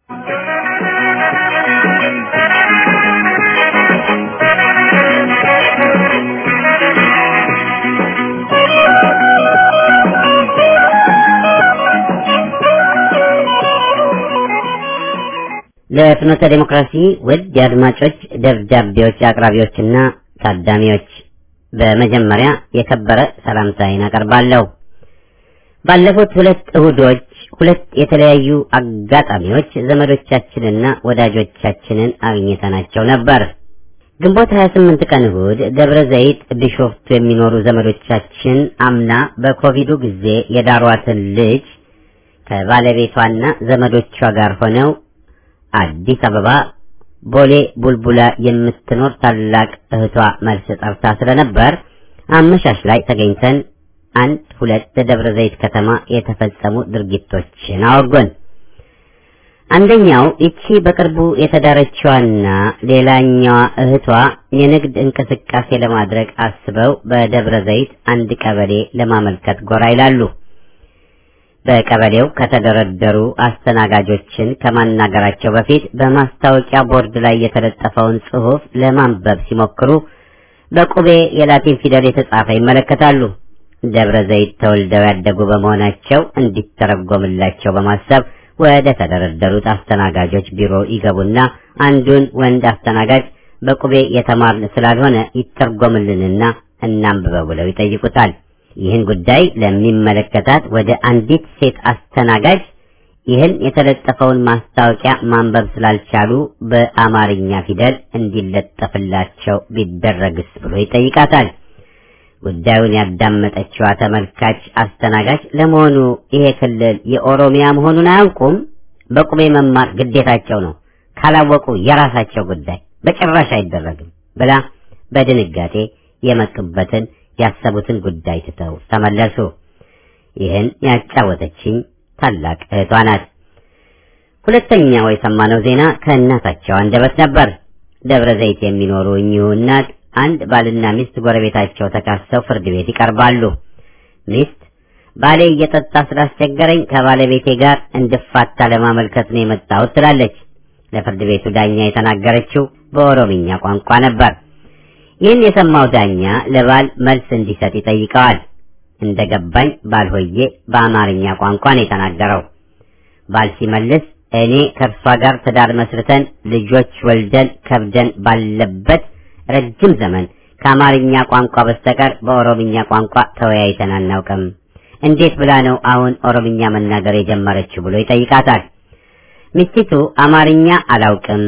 ለፍኖተ ዴሞክራሲ ውድ የአድማጮች ደብዳቤዎች አቅራቢዎችና ታዳሚዎች በመጀመሪያ የከበረ ሰላምታዬን አቀርባለሁ። ባለፉት ሁለት እሁዶች ሁለት የተለያዩ አጋጣሚዎች ዘመዶቻችንና ወዳጆቻችንን አግኝተናቸው ነበር። ግንቦት 28 ቀን እሁድ ደብረ ዘይት ቢሾፍቱ የሚኖሩ ዘመዶቻችን አምና በኮቪዱ ጊዜ የዳሯትን ልጅ ከባለቤቷና ዘመዶቿ ጋር ሆነው አዲስ አበባ ቦሌ ቡልቡላ የምትኖር ታላቅ እህቷ መልስ ጠርታ ስለነበር አመሻሽ ላይ ተገኝተን አንድ ሁለት ደብረ ዘይት ከተማ የተፈጸሙ ድርጊቶችን አወጎን። አንደኛው ይቺ በቅርቡ የተዳረችዋና ሌላኛዋ እህቷ የንግድ እንቅስቃሴ ለማድረግ አስበው በደብረ ዘይት አንድ ቀበሌ ለማመልከት ጎራ ይላሉ። በቀበሌው ከተደረደሩ አስተናጋጆችን ከማናገራቸው በፊት በማስታወቂያ ቦርድ ላይ የተለጠፈውን ጽሑፍ ለማንበብ ሲሞክሩ በቁቤ የላቲን ፊደል የተጻፈ ይመለከታሉ። ደብረ ዘይት ተወልደው ያደጉ በመሆናቸው እንዲተረጎምላቸው በማሰብ ወደ ተደረደሩት አስተናጋጆች ቢሮ ይገቡና አንዱን ወንድ አስተናጋጅ በቁቤ የተማርን ስላልሆነ ይተርጎምልንና እናንብበው ብለው ይጠይቁታል። ይህን ጉዳይ ለሚመለከታት ወደ አንዲት ሴት አስተናጋጅ ይህን የተለጠፈውን ማስታወቂያ ማንበብ ስላልቻሉ በአማርኛ ፊደል እንዲለጠፍላቸው ቢደረግስ ብሎ ይጠይቃታል። ጉዳዩን ያዳመጠችዋ ተመልካች አስተናጋጅ ለመሆኑ ይሄ ክልል የኦሮሚያ መሆኑን አያውቁም? በቁሜ መማር ግዴታቸው ነው፣ ካላወቁ የራሳቸው ጉዳይ፣ በጭራሽ አይደረግም ብላ በድንጋጤ የመጡበትን ያሰቡትን ጉዳይ ትተው ተመለሱ። ይህን ያጫወተችኝ ታላቅ እህቷ ናት። ሁለተኛው የሰማነው ዜና ከእናታቸው አንደበት ነበር። ደብረ ዘይት የሚኖሩ እኚሁ እናት አንድ ባልና ሚስት ጎረቤታቸው ተካሰው ፍርድ ቤት ይቀርባሉ። ሚስት ባሌ እየጠጣ ስላስቸገረኝ ከባለቤቴ ጋር እንድፋታ ለማመልከት ነው የመጣሁት ትላለች። ለፍርድ ቤቱ ዳኛ የተናገረችው በኦሮምኛ ቋንቋ ነበር። ይህን የሰማው ዳኛ ለባል መልስ እንዲሰጥ ይጠይቀዋል። እንደገባኝ ባልሆዬ በአማርኛ ቋንቋ ነው የተናገረው። ባል ሲመልስ እኔ ከእርሷ ጋር ትዳር መስርተን ልጆች ወልደን ከብደን ባለበት ረጅም ዘመን ከአማርኛ ቋንቋ በስተቀር በኦሮምኛ ቋንቋ ተወያይተን አናውቅም። እንዴት ብላ ነው አሁን ኦሮምኛ መናገር የጀመረችው ብሎ ይጠይቃታል። ሚስቲቱ አማርኛ አላውቅም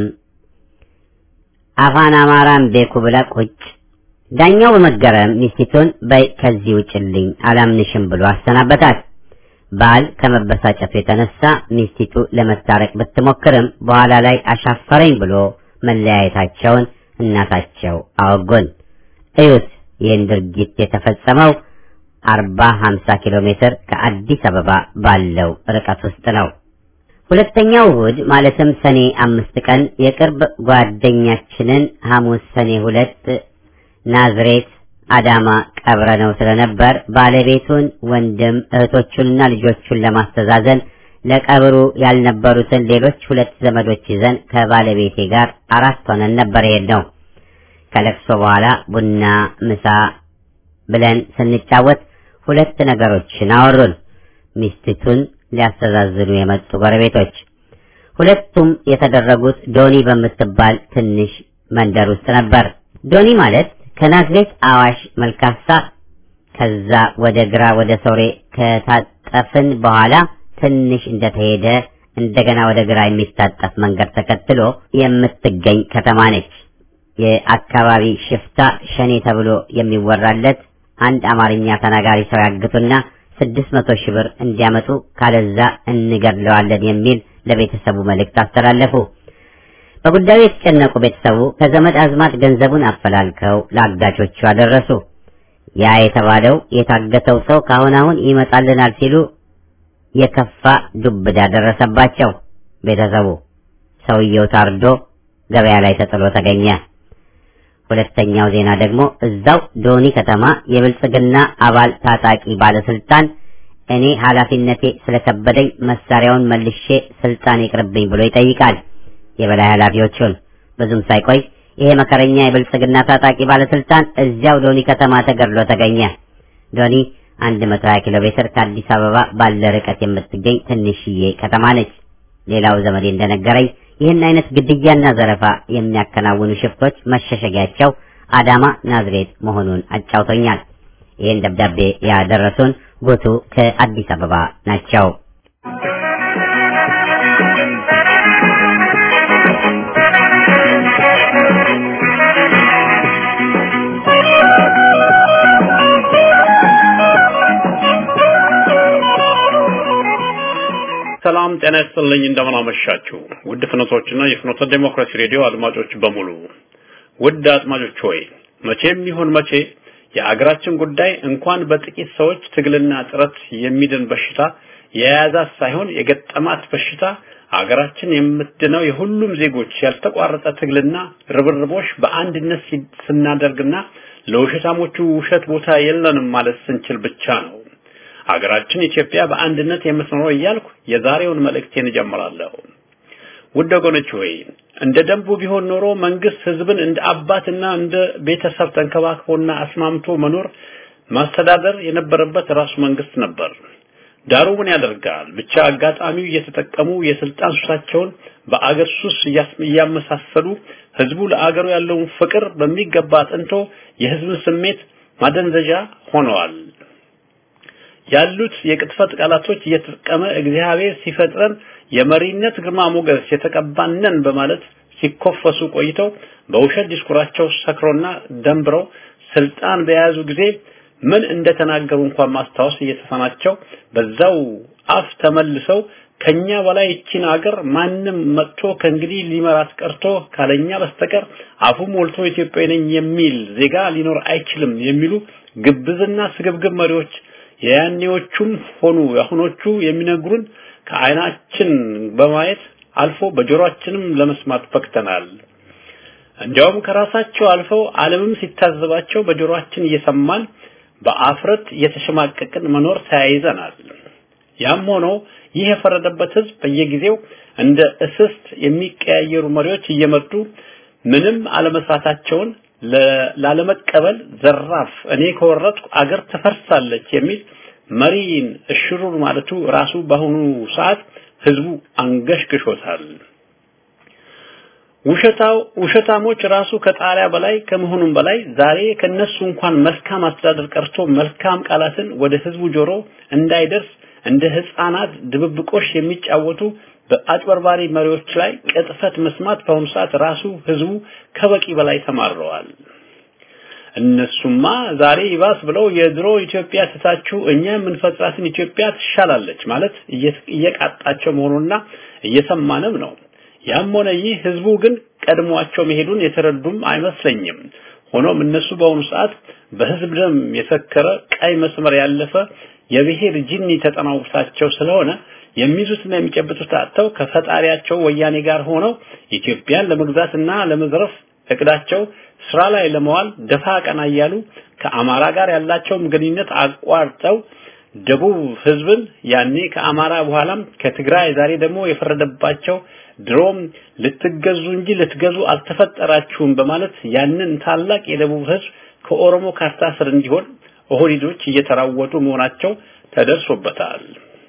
አፋን አማራን ቤኩ ብላ ቁጭ። ዳኛው በመገረም ሚስቲቱን በይ ከዚህ ውጭልኝ አላምንሽም ብሎ አሰናበታት። ባል ከመበሳጨቱ የተነሳ ሚስቲቱ ለመታረቅ ብትሞክርም በኋላ ላይ አሻፈረኝ ብሎ መለያየታቸውን እናታቸው አወጎን። እዩት፣ ይህን ድርጊት የተፈጸመው አርባ ሀምሳ ኪሎ ሜትር ከአዲስ አበባ ባለው ርቀት ውስጥ ነው። ሁለተኛው እሁድ ማለትም ሰኔ አምስት ቀን የቅርብ ጓደኛችንን ሐሙስ ሰኔ ሁለት ናዝሬት አዳማ ቀብረ ነው ስለነበር ባለቤቱን ወንድም እህቶቹንና ልጆቹን ለማስተዛዘን ለቀብሩ ያልነበሩትን ሌሎች ሁለት ዘመዶች ይዘን ከባለቤቴ ጋር አራት ሆነን ነበር የሄድነው። ከለቅሶ በኋላ ቡና፣ ምሳ ብለን ስንጫወት ሁለት ነገሮችን አወሩን። ሚስቲቱን ሊያስተዛዝኑ የመጡ ጎረቤቶች። ሁለቱም የተደረጉት ዶኒ በምትባል ትንሽ መንደር ውስጥ ነበር። ዶኒ ማለት ከናዝሬት አዋሽ መልካሳ ከዛ ወደ ግራ ወደ ሶሬ ከታጠፍን በኋላ ትንሽ እንደተሄደ እንደገና ወደ ግራ የሚታጠፍ መንገድ ተከትሎ የምትገኝ ከተማ ነች። የአካባቢ ሽፍታ ሸኔ ተብሎ የሚወራለት አንድ አማርኛ ተናጋሪ ሰው ያግቱና ስድስት መቶ ሺህ ብር እንዲያመጡ ካለዛ እንገድለዋለን የሚል ለቤተሰቡ መልእክት አስተላለፉ። በጉዳዩ የተጨነቁ ቤተሰቡ ከዘመድ አዝማድ ገንዘቡን አፈላልከው ለአጋቾቹ አደረሱ። ያ የተባለው የታገተው ሰው ካሁን አሁን ይመጣልናል ሲሉ የከፋ ዱብዳ ደረሰባቸው። ቤተሰቡ ሰውየው ታርዶ ገበያ ላይ ተጥሎ ተገኘ። ሁለተኛው ዜና ደግሞ እዛው ዶኒ ከተማ የብልጽግና አባል ታጣቂ ባለስልጣን እኔ ኃላፊነቴ ስለከበደኝ መሳሪያውን መልሼ ስልጣን ይቅርብኝ ብሎ ይጠይቃል የበላይ ኃላፊዎቹን። ብዙም ሳይቆይ ይሄ መከረኛ የብልጽግና ታጣቂ ባለስልጣን እዚያው ዶኒ ከተማ ተገድሎ ተገኘ። ዶኒ 120 ኪሎ ሜትር ከአዲስ አበባ ባለ ርቀት የምትገኝ ትንሽዬ ከተማ ነች። ሌላው ዘመዴ እንደነገረኝ ይህን አይነት ግድያና ዘረፋ የሚያከናውኑ ሽፍቶች መሸሸጊያቸው አዳማ ናዝሬት መሆኑን አጫውቶኛል። ይህን ደብዳቤ ያደረሱን ጎቱ ከአዲስ አበባ ናቸው። ሰላም ጤና ይስጥልኝ። እንደምን አመሻችሁ ውድ ፍኖቶችና የፍኖተ ዴሞክራሲ ሬዲዮ አድማጮች በሙሉ። ውድ አድማጮች ሆይ መቼም ይሁን መቼ የአገራችን ጉዳይ እንኳን በጥቂት ሰዎች ትግልና ጥረት የሚድን በሽታ የያዛት ሳይሆን የገጠማት በሽታ አገራችን የምትድነው የሁሉም ዜጎች ያልተቋረጠ ትግልና ርብርቦሽ በአንድነት ስናደርግና ለውሸታሞቹ ውሸት ቦታ የለንም ማለት ስንችል ብቻ ነው። ሀገራችን ኢትዮጵያ በአንድነት የምትኖረው እያልኩ የዛሬውን መልእክቴን እጀምራለሁ። ውድ ወገኖች ሆይ እንደ ደንቡ ቢሆን ኖሮ መንግስት ህዝብን እንደ አባትና እንደ ቤተሰብ ተንከባክቦና አስማምቶ መኖር ማስተዳደር የነበረበት ራሱ መንግስት ነበር። ዳሩ ምን ያደርጋል ብቻ አጋጣሚው እየተጠቀሙ የስልጣን ሱሳቸውን በአገር ሱስ እያመሳሰሉ ህዝቡ ለአገሩ ያለውን ፍቅር በሚገባ አጥንቶ የህዝብን ስሜት ማደንዘዣ ሆነዋል። ያሉት የቅጥፈት ቃላቶች እየተጠቀመ እግዚአብሔር ሲፈጥረን የመሪነት ግርማ ሞገስ የተቀባነን በማለት ሲኮፈሱ ቆይተው በውሸት ዲስኩራቸው ሰክሮና ደንብረው ስልጣን በያዙ ጊዜ ምን እንደተናገሩ እንኳን ማስታወስ እየተሳናቸው በዛው አፍ ተመልሰው ከኛ በላይ እቺን አገር ማንም መጥቶ ከእንግዲህ ሊመራት ቀርቶ ካለኛ በስተቀር አፉ ሞልቶ ኢትዮጵያዊ ነኝ የሚል ዜጋ ሊኖር አይችልም የሚሉ ግብዝና ስግብግብ መሪዎች የያኔዎቹም ሆኑ የአሁኖቹ የሚነግሩን ከዓይናችን በማየት አልፎ በጆሮአችንም ለመስማት በቅተናል። እንዲያውም ከራሳቸው አልፈው ዓለምም ሲታዘባቸው በጆሮአችን እየሰማን በአፍረት እየተሸማቀቅን መኖር ተያይዘናል። ያም ሆኖ ይህ የፈረደበት ህዝብ በየጊዜው እንደ እስስት የሚቀያየሩ መሪዎች እየመጡ ምንም አለመስራታቸውን ላለመቀበል ዘራፍ እኔ ከወረድኩ አገር ትፈርሳለች የሚል መሪን እሽሩር ማለቱ ራሱ በአሁኑ ሰዓት ህዝቡ አንገሽግሾታል። ውሸታው ውሸታሞች ራሱ ከጣሪያ በላይ ከመሆኑም በላይ ዛሬ ከነሱ እንኳን መልካም አስተዳደር ቀርቶ መልካም ቃላትን ወደ ህዝቡ ጆሮ እንዳይደርስ እንደ ህፃናት ድብብቆሽ የሚጫወቱ በአጭበርባሪ መሪዎች ላይ ቅጥፈት መስማት በአሁኑ ሰዓት ራሱ ህዝቡ ከበቂ በላይ ተማረዋል። እነሱማ ዛሬ ይባስ ብለው የድሮ ኢትዮጵያ ትታችሁ እኛ የምንፈጥራትን ኢትዮጵያ ትሻላለች ማለት እየቃጣቸው መሆኑና እየሰማንም ነው። ያም ሆነ ይህ ህዝቡ ግን ቀድሟቸው መሄዱን የተረዱም አይመስለኝም። ሆኖም እነሱ በአሁኑ ሰዓት በህዝብ ደም የሰከረ ቀይ መስመር ያለፈ የብሔር ጅኒ ተጠናውታቸው ስለሆነ የሚይዙትና የሚጨብጡት አጥተው ከፈጣሪያቸው ወያኔ ጋር ሆነው ኢትዮጵያን ለመግዛትና ለመዝረፍ እቅዳቸው ስራ ላይ ለመዋል ደፋ ቀና እያሉ ከአማራ ጋር ያላቸውን ግንኙነት አቋርጠው ደቡብ ህዝብን ያኔ ከአማራ በኋላም ከትግራይ ዛሬ ደግሞ የፈረደባቸው ድሮም ልትገዙ እንጂ ልትገዙ አልተፈጠራችሁም በማለት ያንን ታላቅ የደቡብ ህዝብ ከኦሮሞ ካርታ ስር እንዲሆን ኦህዴዶች እየተራወጡ መሆናቸው ተደርሶበታል።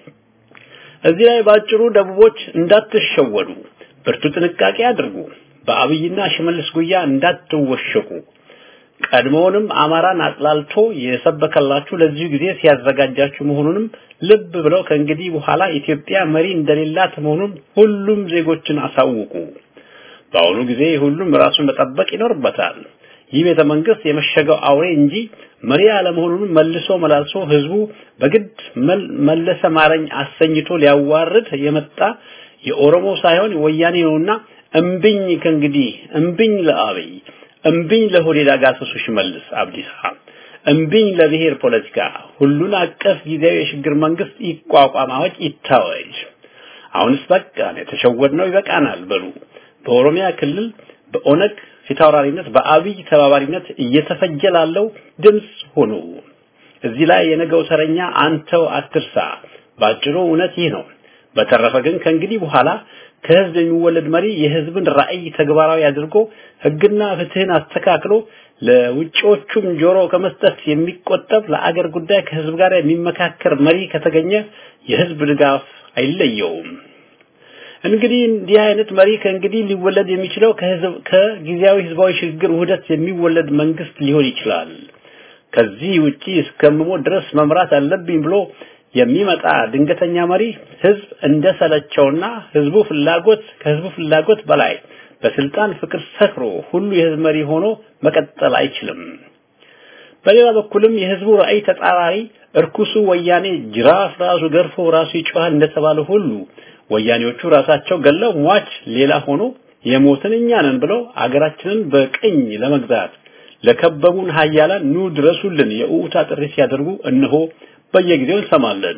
እዚህ ላይ ባጭሩ ደቡቦች እንዳትሸወዱ ብርቱ ጥንቃቄ አድርጉ። በአብይና ሽመልስ ጉያ እንዳትወሸቁ። ቀድሞውንም አማራን አጥላልቶ የሰበከላችሁ ለዚሁ ጊዜ ሲያዘጋጃችሁ መሆኑንም ልብ ብለው ከእንግዲህ በኋላ ኢትዮጵያ መሪ እንደሌላት መሆኑን ሁሉም ዜጎችን አሳውቁ። በአሁኑ ጊዜ ሁሉም ራሱን መጠበቅ ይኖርበታል። ይህ ቤተ መንግስት የመሸገው አውሬ እንጂ መሪ አለመሆኑን መልሶ መላልሶ ህዝቡ በግድ መለሰ ማረኝ አሰኝቶ ሊያዋርድ የመጣ የኦሮሞ ሳይሆን ወያኔ ነውና እምብኝ ከእንግዲህ እምብኝ ለአብይ እምብኝ ለሆዴዳ ጋሰሱ ሽመልስ አብዲሳ እምብኝ ለብሔር ፖለቲካ ሁሉን አቀፍ ጊዜያዊ የሽግግር መንግስት ይቋቋም አዋጅ ይታወጅ አሁንስ በቃን የተሸወድነው ይበቃናል በሉ በኦሮሚያ ክልል በኦነግ ፊታውራሪነት በአብይ ተባባሪነት እየተፈጀ ላለው ድምጽ ሆኑ እዚህ ላይ የነገው ተረኛ አንተው አትርሳ ባጭሩ እውነት ይህ ነው በተረፈ ግን ከእንግዲህ በኋላ ከህዝብ የሚወለድ መሪ የህዝብን ራዕይ ተግባራዊ አድርጎ ህግና ፍትህን አስተካክሎ ለውጪዎቹም ጆሮ ከመስጠት የሚቆጠብ ለአገር ጉዳይ ከህዝብ ጋር የሚመካከር መሪ ከተገኘ የህዝብ ድጋፍ አይለየውም። እንግዲህ እንዲህ አይነት መሪ ከእንግዲህ ሊወለድ የሚችለው ከህዝብ ከጊዜያዊ ህዝባዊ ሽግግር ውህደት የሚወለድ መንግስት ሊሆን ይችላል። ከዚህ ውጪ እስከምሞት ድረስ መምራት አለብኝ ብሎ የሚመጣ ድንገተኛ መሪ ህዝብ እንደሰለቸውና ህዝቡ ፍላጎት ከህዝቡ ፍላጎት በላይ በስልጣን ፍቅር ሰክሮ ሁሉ የህዝብ መሪ ሆኖ መቀጠል አይችልም። በሌላ በኩልም የህዝቡ ራዕይ ተጻራሪ እርኩሱ ወያኔ ጅራፍ ራሱ ገርፎ ራሱ ይጮሃል እንደተባለ ሁሉ ወያኔዎቹ ራሳቸው ገለው ሟች ሌላ ሆኖ የሞትን እኛ ነን ብለው አገራችንን በቅኝ ለመግዛት ለከበቡን ሀያላን ኑ ድረሱልን የኡታ ጥሪ ሲያደርጉ እነሆ በየጊዜው እንሰማለን።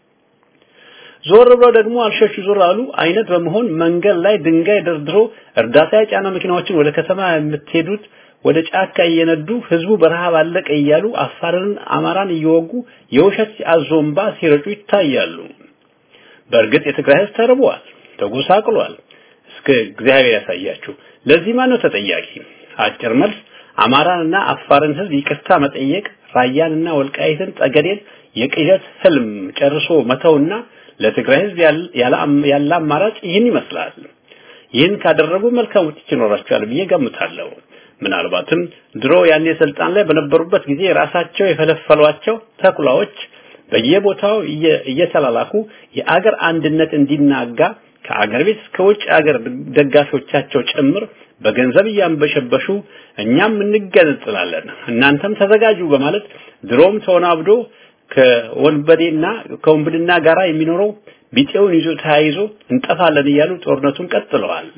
ዞር ብለው ደግሞ አልሸሹ ዞር አሉ አይነት በመሆን መንገድ ላይ ድንጋይ ደርድሮ እርዳታ የጫነ መኪናዎችን ወደ ከተማ የምትሄዱት ወደ ጫካ እየነዱ ህዝቡ በረሃብ አለቀ እያሉ አፋርን አማራን እየወጉ የውሸት አዞምባ ሲረጩ ይታያሉ። በእርግጥ የትግራይ ህዝብ ተርቧል፣ ተጎሳቅሏል። እስከ እግዚአብሔር ያሳያችሁ። ለዚህ ማን ነው ተጠያቂ? አጭር መልስ አማራንና አፋርን ህዝብ ይቅርታ መጠየቅ፣ ራያንና ወልቃይትን ጠገዴን የቅዠት ህልም ጨርሶ መተውና ለትግራይ ህዝብ ያለ አማራጭ ይህን ይመስላል። ይህን ካደረጉ መልካም ውጤት ይኖራቸዋል ብዬ ገምታለሁ። ምናልባትም ድሮ ያኔ ስልጣን ላይ በነበሩበት ጊዜ ራሳቸው የፈለፈሏቸው ተኩላዎች በየቦታው እየተላላኩ የአገር አንድነት እንዲናጋ ከአገር ቤት እስከ ውጭ አገር ደጋፊዎቻቸው ጭምር በገንዘብ እያንበሸበሹ እኛም እንገነጥላለን እናንተም ተዘጋጁ በማለት ድሮም ተወናብዶ ከወንበዴና ከወንብድና ጋራ የሚኖረው ቢጤውን ይዞ ተያይዞ እንጠፋለን እያሉ ጦርነቱን ቀጥለዋል።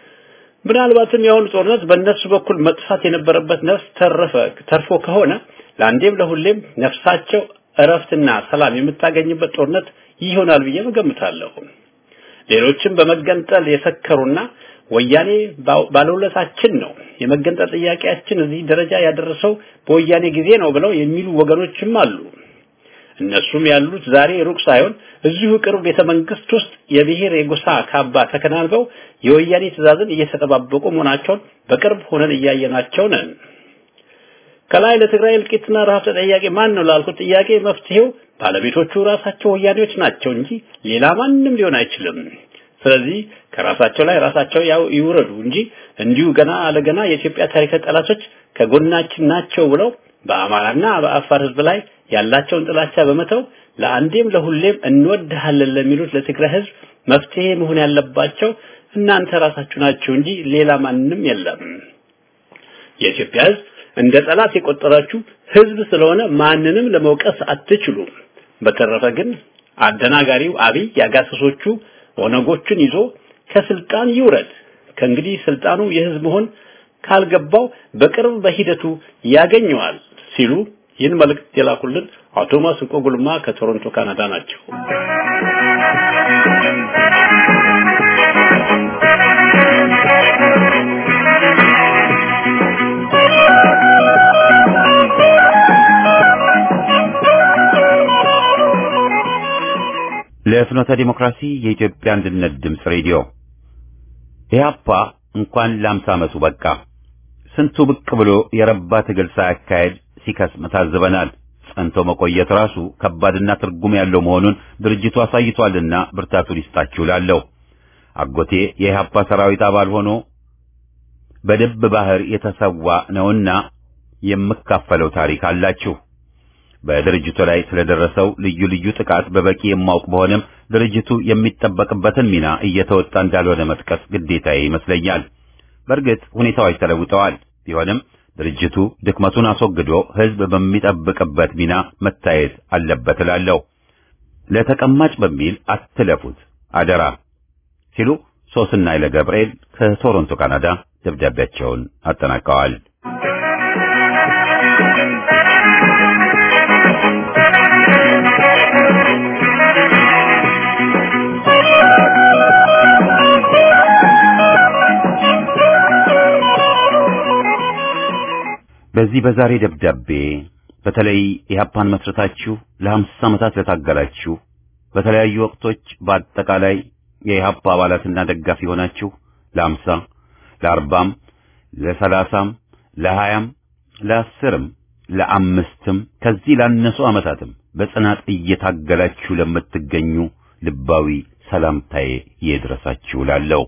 ምናልባትም የአሁኑ ጦርነት በእነሱ በኩል መጥፋት የነበረበት ነፍስ ተረፈ ተርፎ ከሆነ ለአንዴም ለሁሌም ነፍሳቸው እረፍትና ሰላም የምታገኝበት ጦርነት ይሆናል ብዬ እገምታለሁ። ሌሎችም በመገንጠል የሰከሩና ወያኔ ባለውለታችን ነው የመገንጠል ጥያቄያችን እዚህ ደረጃ ያደረሰው በወያኔ ጊዜ ነው ብለው የሚሉ ወገኖችም አሉ። እነሱም ያሉት ዛሬ ሩቅ ሳይሆን እዚሁ ቅርብ ቤተ መንግስት ውስጥ የብሔር የጎሳ ካባ ተከናንበው የወያኔ ትዕዛዝን እየተጠባበቁ መሆናቸውን በቅርብ ሆነን እያየናቸው ነን። ከላይ ለትግራይ እልቂትና ረሃብ ተጠያቂ ማን ነው ላልኩት ጥያቄ መፍትሄው ባለቤቶቹ ራሳቸው ወያኔዎች ናቸው እንጂ ሌላ ማንም ሊሆን አይችልም። ስለዚህ ከራሳቸው ላይ ራሳቸው ያው ይውረዱ እንጂ እንዲሁ ገና ለገና የኢትዮጵያ ታሪካዊ ጠላቶች ከጎናችን ናቸው ብለው በአማራና በአፋር ህዝብ ላይ ያላቸውን ጥላቻ በመተው ለአንዴም ለሁሌም እንወድሃለን ለሚሉት ለትግራይ ህዝብ መፍትሄ መሆን ያለባቸው እናንተ ራሳችሁ ናችሁ እንጂ ሌላ ማንም የለም። የኢትዮጵያ ህዝብ እንደ ጠላት የቆጠራችሁ ህዝብ ስለሆነ ማንንም ለመውቀስ አትችሉም። በተረፈ ግን አደናጋሪው አብይ ያጋሰሶቹ ኦነጎችን ይዞ ከስልጣን ይውረድ። ከእንግዲህ ስልጣኑ የህዝብ መሆን ካልገባው በቅርብ በሂደቱ ያገኘዋል ሲሉ ይህን መልእክት የላኩልን አቶ ማስንቆ ጉልማ ከቶሮንቶ ካናዳ ናቸው። ለፍኖተ ዲሞክራሲ የኢትዮጵያ አንድነት ድምፅ ሬዲዮ ኢህአፓ እንኳን ለአምሳ ዓመቱ በቃ ስንቱ ብቅ ብሎ የረባ ትግል ሳያካሄድ ሲከስም ታዝበናል። ጸንቶ መቆየት ራሱ ከባድና ትርጉም ያለው መሆኑን ድርጅቱ አሳይቷልና ብርታቱን ይስጣችሁ እላለሁ። አጎቴ የኢህአፓ ሰራዊት አባል ሆኖ በድብ ባህር የተሰዋ ነውና የምካፈለው ታሪክ አላችሁ። በድርጅቱ ላይ ስለደረሰው ልዩ ልዩ ጥቃት በበቂ የማውቅ በሆነም ድርጅቱ የሚጠበቅበትን ሚና እየተወጣ እንዳልሆነ መጥቀስ ግዴታዬ ይመስለኛል። በእርግጥ ሁኔታዎች ተለውጠዋል። ቢሆንም ድርጅቱ ድክመቱን አስወግዶ ህዝብ በሚጠብቅበት ሚና መታየት አለበት እላለሁ። ለተቀማጭ በሚል አትለፉት አደራ ሲሉ ሶስና ኃይለ ገብርኤል ከቶሮንቶ ካናዳ ደብዳቤያቸውን አጠናቀዋል። በዚህ በዛሬ ደብዳቤ በተለይ ኢህአፓን መስረታችሁ ለሀምሳ ዓመታት ለታገላችሁ በተለያዩ ወቅቶች በአጠቃላይ የኢህአፓ አባላትና ደጋፊ ሆናችሁ ለሀምሳ ለአርባም ለሰላሳም ለሀያም ለአስርም ለአምስትም ከዚህ ላነሱ ዓመታትም በጽናት እየታገላችሁ ለምትገኙ ልባዊ ሰላምታዬ ይድረሳችሁ ላለው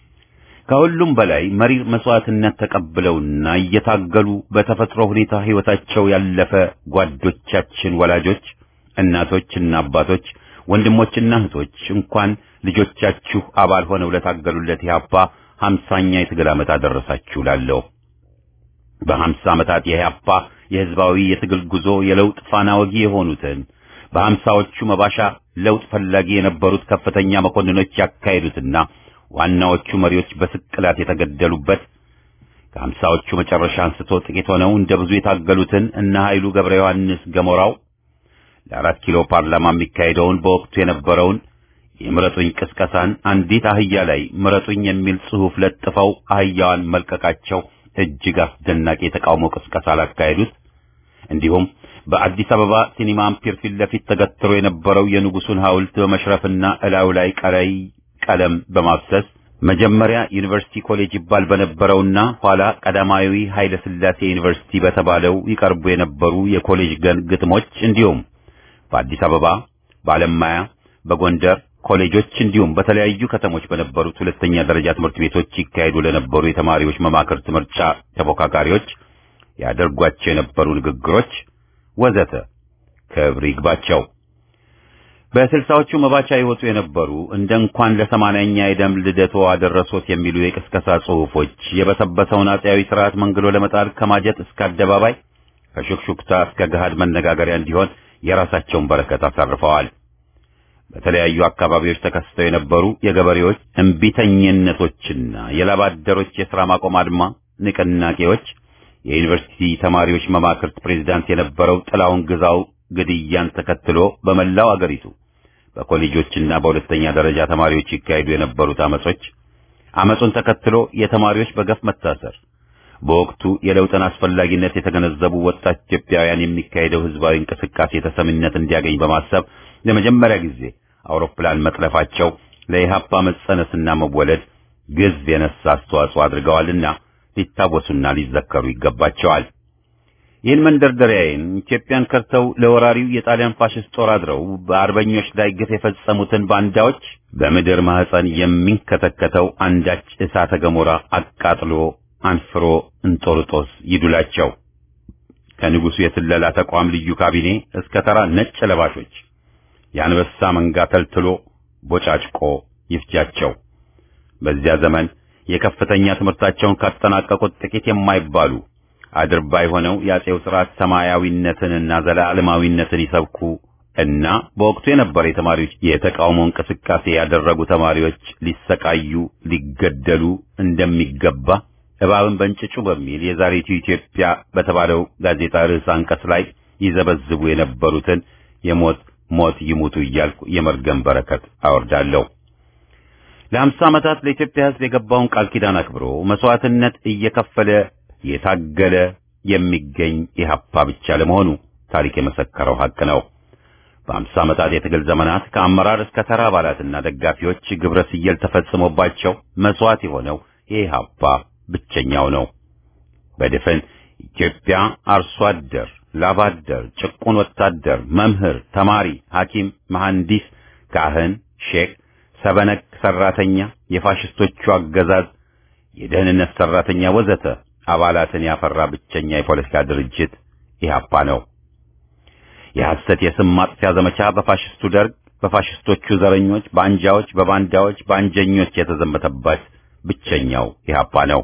ከሁሉም በላይ መሪር መስዋዕትነት ተቀብለውና እየታገሉ በተፈጥሮ ሁኔታ ሕይወታቸው ያለፈ ጓዶቻችን፣ ወላጆች፣ እናቶችና አባቶች፣ ወንድሞችና እህቶች እንኳን ልጆቻችሁ አባል ሆነው ለታገሉለት ኢህአፓ ሀምሳኛ የትግል ዓመት አደረሳችሁ ላለው በሀምሳ ዓመታት የኢህአፓ የህዝባዊ የትግል ጉዞ የለውጥ ፋና ወጊ የሆኑትን በሀምሳዎቹ መባሻ ለውጥ ፈላጊ የነበሩት ከፍተኛ መኮንኖች ያካሄዱትና ዋናዎቹ መሪዎች በስቅላት የተገደሉበት ከሀምሳዎቹ መጨረሻ አንስቶ ጥቂት ሆነው እንደ ብዙ የታገሉትን እነ ኃይሉ ገብረ ዮሐንስ ገሞራው ለአራት ኪሎ ፓርላማ የሚካሄደውን በወቅቱ የነበረውን የምረጡኝ ቅስቀሳን አንዲት አህያ ላይ ምረጡኝ የሚል ጽሑፍ ለጥፈው አህያዋን መልቀቃቸው እጅግ አስደናቂ የተቃውሞ ቅስቀሳ ላካሄዱት እንዲሁም በአዲስ አበባ ሲኒማ አምፒር ፊት ለፊት ተገትሮ የነበረው የንጉሱን ሐውልት በመሽረፍና እላዩ ላይ ቀላይ ቀለም በማፍሰስ መጀመሪያ ዩኒቨርሲቲ ኮሌጅ ይባል በነበረውና ኋላ ቀዳማዊ ኃይለ ሥላሴ ዩኒቨርሲቲ በተባለው ይቀርቡ የነበሩ የኮሌጅ ገን ግጥሞች እንዲሁም በአዲስ አበባ፣ በአለማያ፣ በጎንደር ኮሌጆች እንዲሁም በተለያዩ ከተሞች በነበሩት ሁለተኛ ደረጃ ትምህርት ቤቶች ይካሄዱ ለነበሩ የተማሪዎች መማክርት ምርጫ ተፎካካሪዎች ያደርጓቸው የነበሩ ንግግሮች ወዘተ ክብር ይግባቸው። በስልሳዎቹ መባቻ ይወጡ የነበሩ እንደ እንኳን ለሰማንያኛ የደም ልደቶ አደረሶት የሚሉ የቅስቀሳ ጽሑፎች የበሰበሰውን አፄያዊ ስርዓት መንግሎ ለመጣል ከማጀት እስከ አደባባይ ከሹክሹክታ እስከ ገሃድ መነጋገሪያ እንዲሆን የራሳቸውን በረከት አሳርፈዋል። በተለያዩ አካባቢዎች ተከስተው የነበሩ የገበሬዎች እምቢተኝነቶችና የላባደሮች የሥራ ማቆም አድማ ንቅናቄዎች የዩኒቨርሲቲ ተማሪዎች መማክርት ፕሬዝዳንት የነበረው ጥላውን ግዛው ግድያን ተከትሎ በመላው አገሪቱ በኮሌጆችና በሁለተኛ ደረጃ ተማሪዎች ይካሄዱ የነበሩት አመጾች፣ አመጹን ተከትሎ የተማሪዎች በገፍ መታሰር፣ በወቅቱ የለውጥን አስፈላጊነት የተገነዘቡ ወጣት ኢትዮጵያውያን የሚካሄደው ህዝባዊ እንቅስቃሴ ተሰሚነት እንዲያገኝ በማሰብ ለመጀመሪያ ጊዜ አውሮፕላን መጥለፋቸው ለኢህአፓ መጸነስና መወለድ ግዝፍ የነሳ አስተዋጽኦ አድርገዋልና ሊታወሱና ሊዘከሩ ይገባቸዋል። ይህን መንደርደሪያዬን ኢትዮጵያን ከርተው ለወራሪው የጣሊያን ፋሽስት ጦር አድረው በአርበኞች ላይ ግፍ የፈጸሙትን ባንዳዎች በምድር ማህፀን የሚንከተከተው አንዳች እሳተ ገሞራ አቃጥሎ አንፍሮ እንጦርጦስ ይዱላቸው። ከንጉሱ የስለላ ተቋም ልዩ ካቢኔ እስከ ተራ ነጭ ለባሾች የአንበሳ መንጋ ተልትሎ ቦጫጭቆ ይፍጃቸው። በዚያ ዘመን የከፍተኛ ትምህርታቸውን ካጠናቀቁት ጥቂት የማይባሉ አድርባይ ሆነው የአጼው ስርዓት ሰማያዊነትንና ዘላለማዊነትን ይሰብኩ እና በወቅቱ የነበረ የተማሪዎች የተቃውሞ እንቅስቃሴ ያደረጉ ተማሪዎች ሊሰቃዩ ሊገደሉ እንደሚገባ እባብን በእንጭጩ በሚል የዛሬቱ ኢትዮጵያ በተባለው ጋዜጣ ርዕስ አንቀጽ ላይ ይዘበዝቡ የነበሩትን የሞት ሞት ይሙቱ እያልኩ የመርገም በረከት አወርዳለሁ። ለአምሳ ዓመታት ለኢትዮጵያ ሕዝብ የገባውን ቃል ኪዳን አክብሮ መስዋዕትነት እየከፈለ የታገለ የሚገኝ ኢህአፓ ብቻ ለመሆኑ ታሪክ የመሰከረው ሐቅ ነው። በአምሳ ዓመታት የትግል ዘመናት ከአመራር እስከ ተራ አባላትና ደጋፊዎች ግብረ ስየል ተፈጽሞባቸው መስዋዕት የሆነው የኢህአፓ ብቸኛው ነው። በድፍን ኢትዮጵያ አርሶ አደር፣ ላብ አደር፣ ጭቁን ወታደር፣ መምህር፣ ተማሪ፣ ሐኪም፣ መሐንዲስ፣ ካህን፣ ሼክ፣ ሰበነክ ሰራተኛ፣ የፋሽስቶቹ አገዛዝ፣ የደህንነት ሰራተኛ ወዘተ አባላትን ያፈራ ብቸኛ የፖለቲካ ድርጅት ኢህአፓ ነው። የሐሰት የስም ማጥፊያ ዘመቻ በፋሽስቱ ደርግ፣ በፋሽስቶቹ ዘረኞች፣ በአንጃዎች፣ በባንዳዎች፣ በአንጀኞች የተዘመተባት ብቸኛው ኢህአፓ ነው።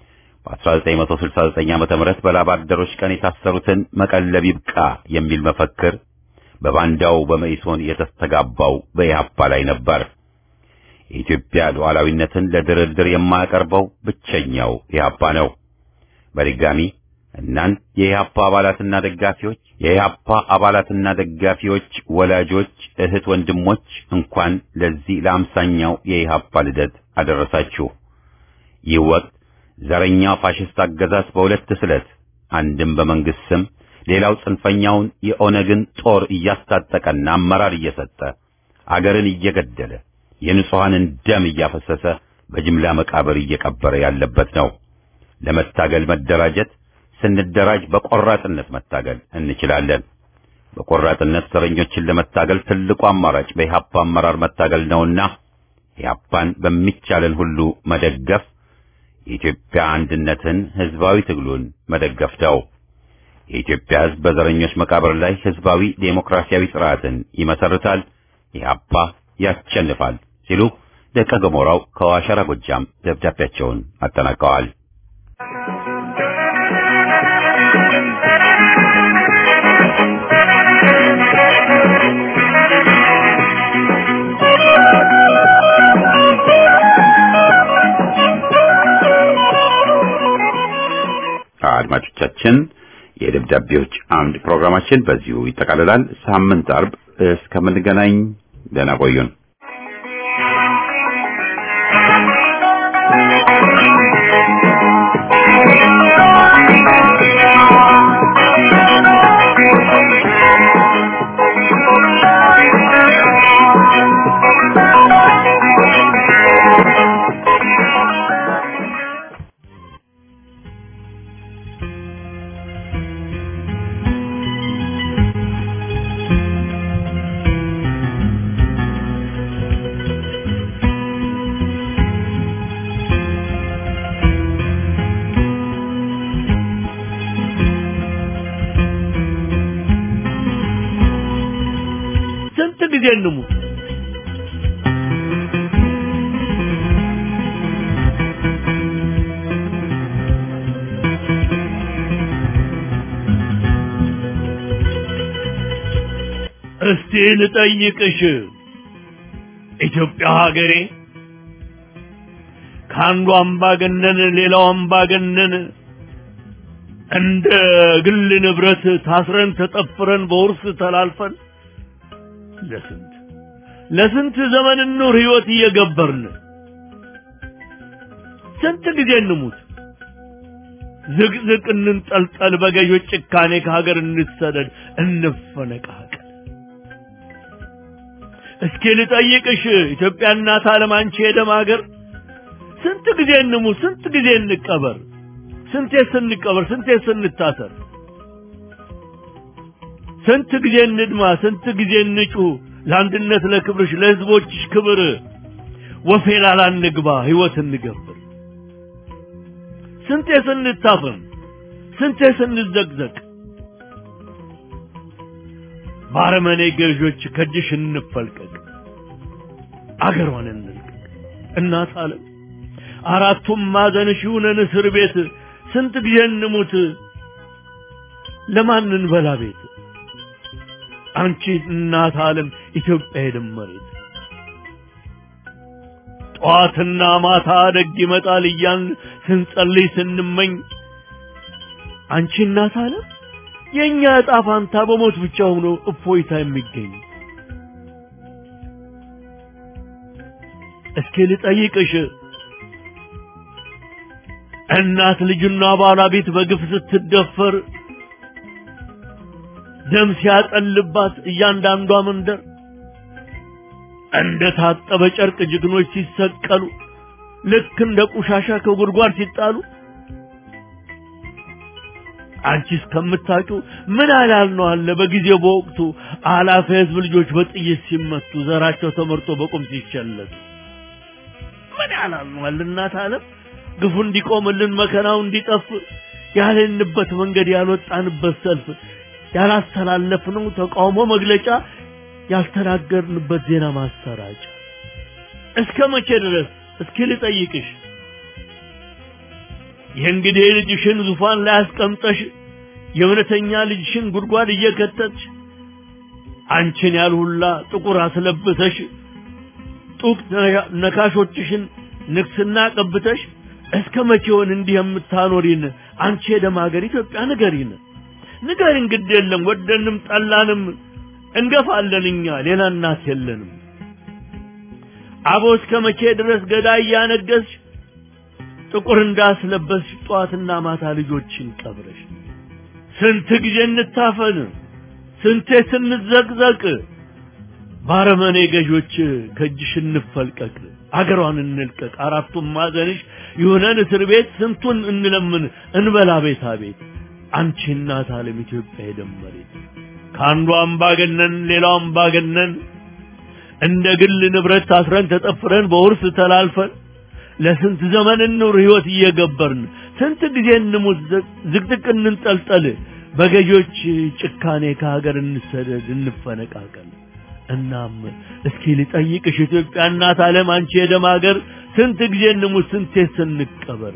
በ1969 ዓመተ ምህረት በላብ አደሮች ቀን የታሰሩትን መቀለብ ይብቃ የሚል መፈክር በባንዳው በመኢሶን የተስተጋባው በኢህአፓ ላይ ነበር። የኢትዮጵያ ሉዓላዊነትን ለድርድር የማያቀርበው ብቸኛው ኢህአፓ ነው። በድጋሚ እናንት የኢህአፓ አባላትና ደጋፊዎች፣ የኢህአፓ አባላትና ደጋፊዎች ወላጆች፣ እህት ወንድሞች እንኳን ለዚህ ለአምሳኛው የኢህአፓ ልደት አደረሳችሁ። ይህ ወቅት ዘረኛው ፋሽስት አገዛዝ በሁለት ስለት አንድም በመንግስት ስም ሌላው ጽንፈኛውን የኦነግን ጦር እያስታጠቀና አመራር እየሰጠ አገርን እየገደለ የንጹሐንን ደም እያፈሰሰ በጅምላ መቃብር እየቀበረ ያለበት ነው። ለመታገል መደራጀት፣ ስንደራጅ በቆራጥነት መታገል እንችላለን። በቆራጥነት ዘረኞችን ለመታገል ትልቁ አማራጭ በኢህአፓ አመራር መታገል ነውና ኢህአፓን በሚቻለን ሁሉ መደገፍ የኢትዮጵያ አንድነትን ህዝባዊ ትግሉን መደገፍ ነው። የኢትዮጵያ ህዝብ በዘረኞች መቃብር ላይ ህዝባዊ ዴሞክራሲያዊ ስርዓትን ይመሰርታል፣ ኢህአፓ ያሸንፋል ሲሉ ደቀ ገሞራው ከዋሸራ ጎጃም ደብዳቤያቸውን አጠናቀዋል። አድማጮቻችን የደብዳቤዎች አምድ ፕሮግራማችን በዚሁ ይጠቃልላል። ሳምንት አርብ እስከምንገናኝ ደህና ቆዩን። ስንት ጊዜ እንሙት? እስቲ ልጠይቅሽ ኢትዮጵያ ሀገሬ ከአንዱ አምባገነን ሌላው አምባገነን እንደ ግል ንብረት ታስረን ተጠፍረን በውርስ ተላልፈን ለስንት ለስንት ዘመን ኑር ህይወት እየገበርን ስንት ጊዜ እንሙት ዝቅዝቅ እንንጠልጠል በገዦች ጭካኔ ከሀገር እንሰደድ እንፈነቃቀል እስኪ ልጠይቅሽ ኢትዮጵያ እናት ዓለም አንቺ የደም ሀገር ስንት ጊዜ እንሙት ስንት ጊዜ እንቀበር ስንቴ ስንቀበር ስንቴ ስንታሰር ስንት ጊዜ እንድማ ስንት ጊዜ እንጩ ለአንድነት ለክብርሽ ለህዝቦችሽ ክብር ወፌላላ እንግባ ህይወት እንገብር ስንቴ ስንታፈን ስንቴ ስንዘቅዘቅ ባረመኔ ገዦች ከእጅሽ እንፈልቀቅ አገሯን እንልቀቅ እናት ዓለም አራቱም ማዕዘንሽ ይሁነን እስር ቤት ስንት ጊዜ እንሙት ለማን እንበላ ቤት አንቺ እናት ዓለም ኢትዮጵያ የደመሬት ጠዋትና ማታ ደግ ይመጣል እያን ስንጸልይ ስንመኝ አንቺ እናት ዓለም የእኛ ዕጣ ፋንታ በሞት ብቻ ሆኖ እፎይታ የሚገኝ እስኪ ልጠይቅሽ እናት ልጅና ባለቤት በግፍ ስትደፈር ደም ሲያጠልባት እያንዳንዷ መንደር እንደ ታጠበ ጨርቅ ጀግኖች ሲሰቀሉ ልክ እንደ ቆሻሻ ከጉድጓድ ሲጣሉ አንቺ እስከምታውቂው ምን አላል ነው አለ በጊዜው በወቅቱ አላፊ ህዝብ ልጆች በጥይት ሲመቱ ዘራቸው ተመርጦ በቁም ሲቸለቱ ምን ያላል ነው አለ እናት ዓለም ግፉ እንዲቆምልን መከራው እንዲጠፍ ያልንበት መንገድ ያልወጣንበት ሰልፍ ያላስተላለፍነው ተቃውሞ መግለጫ ያልተናገርንበት ዜና ማሰራጫ እስከ መቼ ድረስ እስኪ ልጠይቅሽ የእንግዲህ ልጅሽን ዙፋን ላይ አስቀምጠሽ የእውነተኛ ልጅሽን ጉድጓድ እየከተትሽ አንቺን ያልሁላ ጥቁር አስለብሰሽ ጡቅ ነካሾችሽን ንግስና ቀብተሽ እስከ መቼውን እንዲህ የምታኖሪን አንቺ የደም ሀገር ኢትዮጵያ ንገሪን ንገሪን ግድ የለም ወደንም ጠላንም እንገፋለን እኛ ሌላ እናት የለንም አቦ እስከ መቼ ድረስ ገዳይ እያነገስሽ ጥቁር እንዳስለበስሽ ጠዋትና ማታ ልጆችን ቀብረሽ ስንት ጊዜ እንታፈን ስንቴ ስንዘቅዘቅ ባረመኔ ገዦች ከእጅሽ እንፈልቀቅ አገሯን እንልቀቅ አራቱም ማዕዘንሽ ይሁነን እስር ቤት ስንቱን እንለምን እንበላ ቤታ ቤት አንቺ እናት ዓለም ኢትዮጵያ የደመሬት ከአንዱ አምባገነን ሌላው አምባገነን እንደ ግል ንብረት ታስረን ተጠፍረን በውርስ ተላልፈን ለስንት ዘመን እንኑር ህይወት እየገበርን ስንት ጊዜ እንሙት ዝቅዝቅ እንንጠልጠል በገዦች ጭካኔ ከሀገር እንሰደድ እንፈነቃቀል እናም እስኪ ልጠይቅሽ ኢትዮጵያ እናት ዓለም አንቺ የደም ሀገር ስንት ጊዜ እንሙት ስንቴ ስንቀበር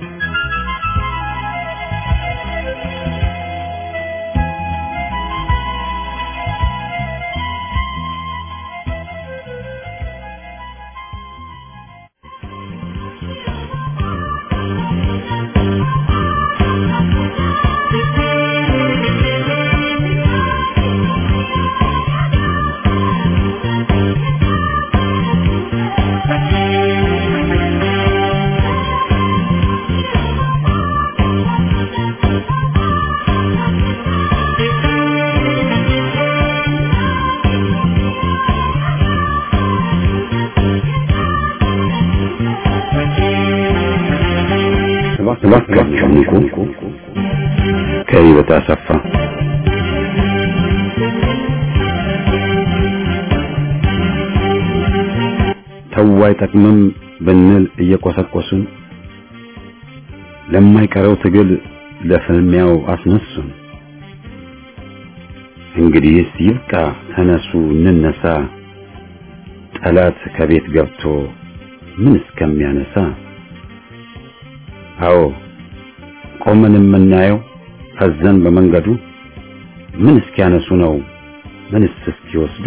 እባካችሁ ንቁ። ከህይወት አሰፋ ተው አይጠቅምም ብንል እየቆሰቆሱን ለማይቀረው ትግል ለፍልሚያው አስነሱን። እንግዲህስ ይብቃ፣ ተነሱ እንነሳ፣ ጠላት ከቤት ገብቶ ምን እስከሚያነሳ አዎ ቆመን የምናየው ፈዘን በመንገዱ ምን እስኪያነሱ ነው ምንስ እስኪወስዱ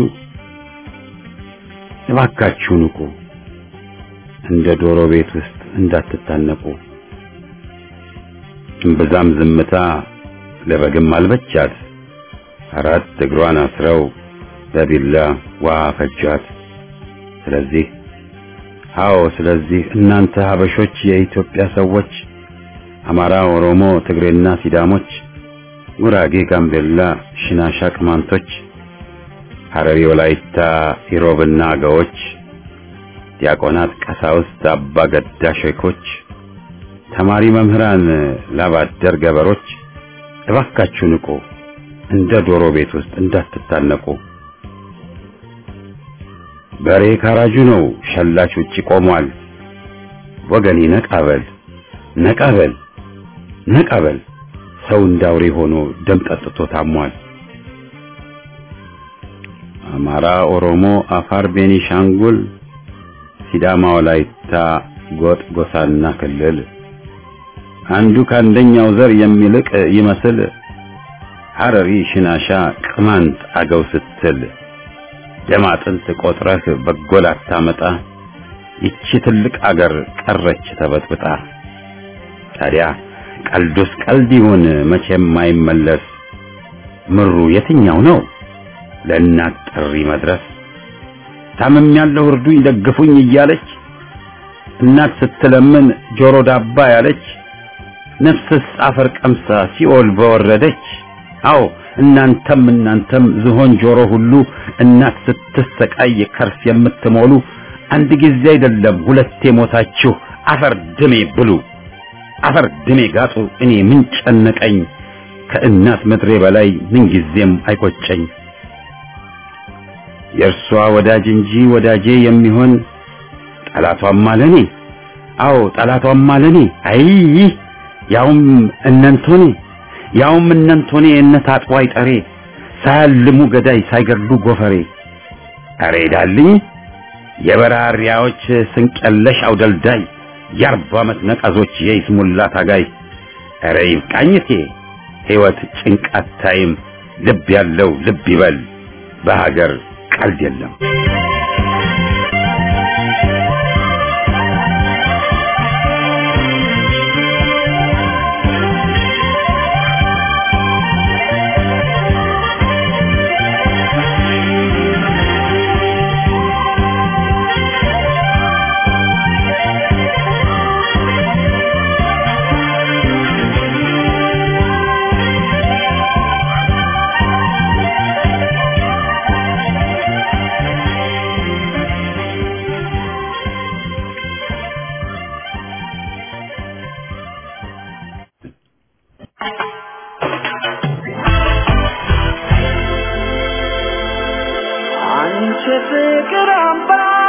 እባካችሁ ንቁ እንደ ዶሮ ቤት ውስጥ እንዳትታነቁ እምብዛም ዝምታ ለበግም አልበቻት። አራት እግሯን አስረው በቢላ ውሃ ፈጇት። ስለዚህ አዎ፣ ስለዚህ እናንተ ሀበሾች፣ የኢትዮጵያ ሰዎች፣ አማራ፣ ኦሮሞ፣ ትግሬና ሲዳሞች፣ ጉራጌ፣ ጋምቤላ፣ ሽናሻ፣ ቅማንቶች፣ ሐረሪ፣ ወላይታ፣ ኢሮብና አገዎች፣ ዲያቆናት፣ ቀሳውስት፣ አባ ገዳ ሼኮች፣ ተማሪ መምህራን፣ ላባደር ገበሮች እባካችሁ ንቁ፣ እንደ ዶሮ ቤት ውስጥ እንዳትታነቁ። በሬ ካራጁ ነው፣ ሸላች ውጪ ቆሟል። ወገኔ ነቃበል ነቃበል ነቃበል፣ ሰው እንዳውሬ ሆኖ ደም ጠጥቶ ታሟል። አማራ፣ ኦሮሞ፣ አፋር፣ ቤኒሻንጉል፣ ሲዳማ፣ ወላይታ፣ ጎጥ፣ ጎሳና ክልል አንዱ ከአንደኛው ዘር የሚልቅ ይመስል ሐረሪ፣ ሽናሻ፣ ቅማንት፣ አገው ስትል ደም አጥንት ቆጥረህ በጎል አታመጣ። ይቺ ትልቅ አገር ቀረች ተበጥብጣ። ታዲያ ቀልዱስ ቀልድ ይሁን መቼም አይመለስ። ምሩ የትኛው ነው ለእናት ጥሪ መድረስ? ታምም ያለው እርዱኝ ደግፉኝ እያለች እናት ስትለምን ጆሮ ዳባ ያለች ነፍስስ አፈር ቀምሳ ሲኦል በወረደች። አዎ እናንተም እናንተም ዝሆን ጆሮ ሁሉ እናት ስትሰቃይ ከርስ የምትሞሉ አንድ ጊዜ አይደለም ሁለቴ ሞታችሁ አፈር ድሜ ብሉ፣ አፈር ድሜ ጋጡ። እኔ ምን ጨነቀኝ ከእናት ምድሬ በላይ ምን ጊዜም አይቆጨኝ። የእርሷ ወዳጅ እንጂ ወዳጄ የሚሆን ጠላቷም አለኔ። አዎ ጠላቷም አለኔ። አይ ያውም እነንቶኔ ያውም እነንቶኔ እነት አጥዋይ ጠሬ ሳያልሙ ገዳይ ሳይገድሉ ጎፈሬ አሬ ዳልኝ የበራሪያዎች ስንቀለሽ አውደልዳይ የአርባ ዓመት ነቀዞች የይስሙላ ታጋይ አሬ ይብቃኝቴ ሕይወት ጭንቃት ታይም ልብ ያለው ልብ ይበል በሀገር ቀልድ የለም። አንቺ ፍቅር አምባ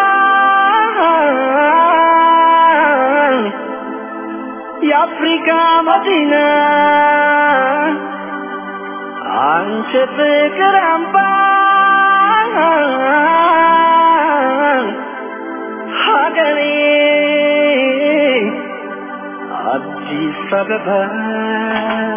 የአፍሪካ መዲና አንቺ ፍቅር አምባ ሀገሬ አዲስ አበባ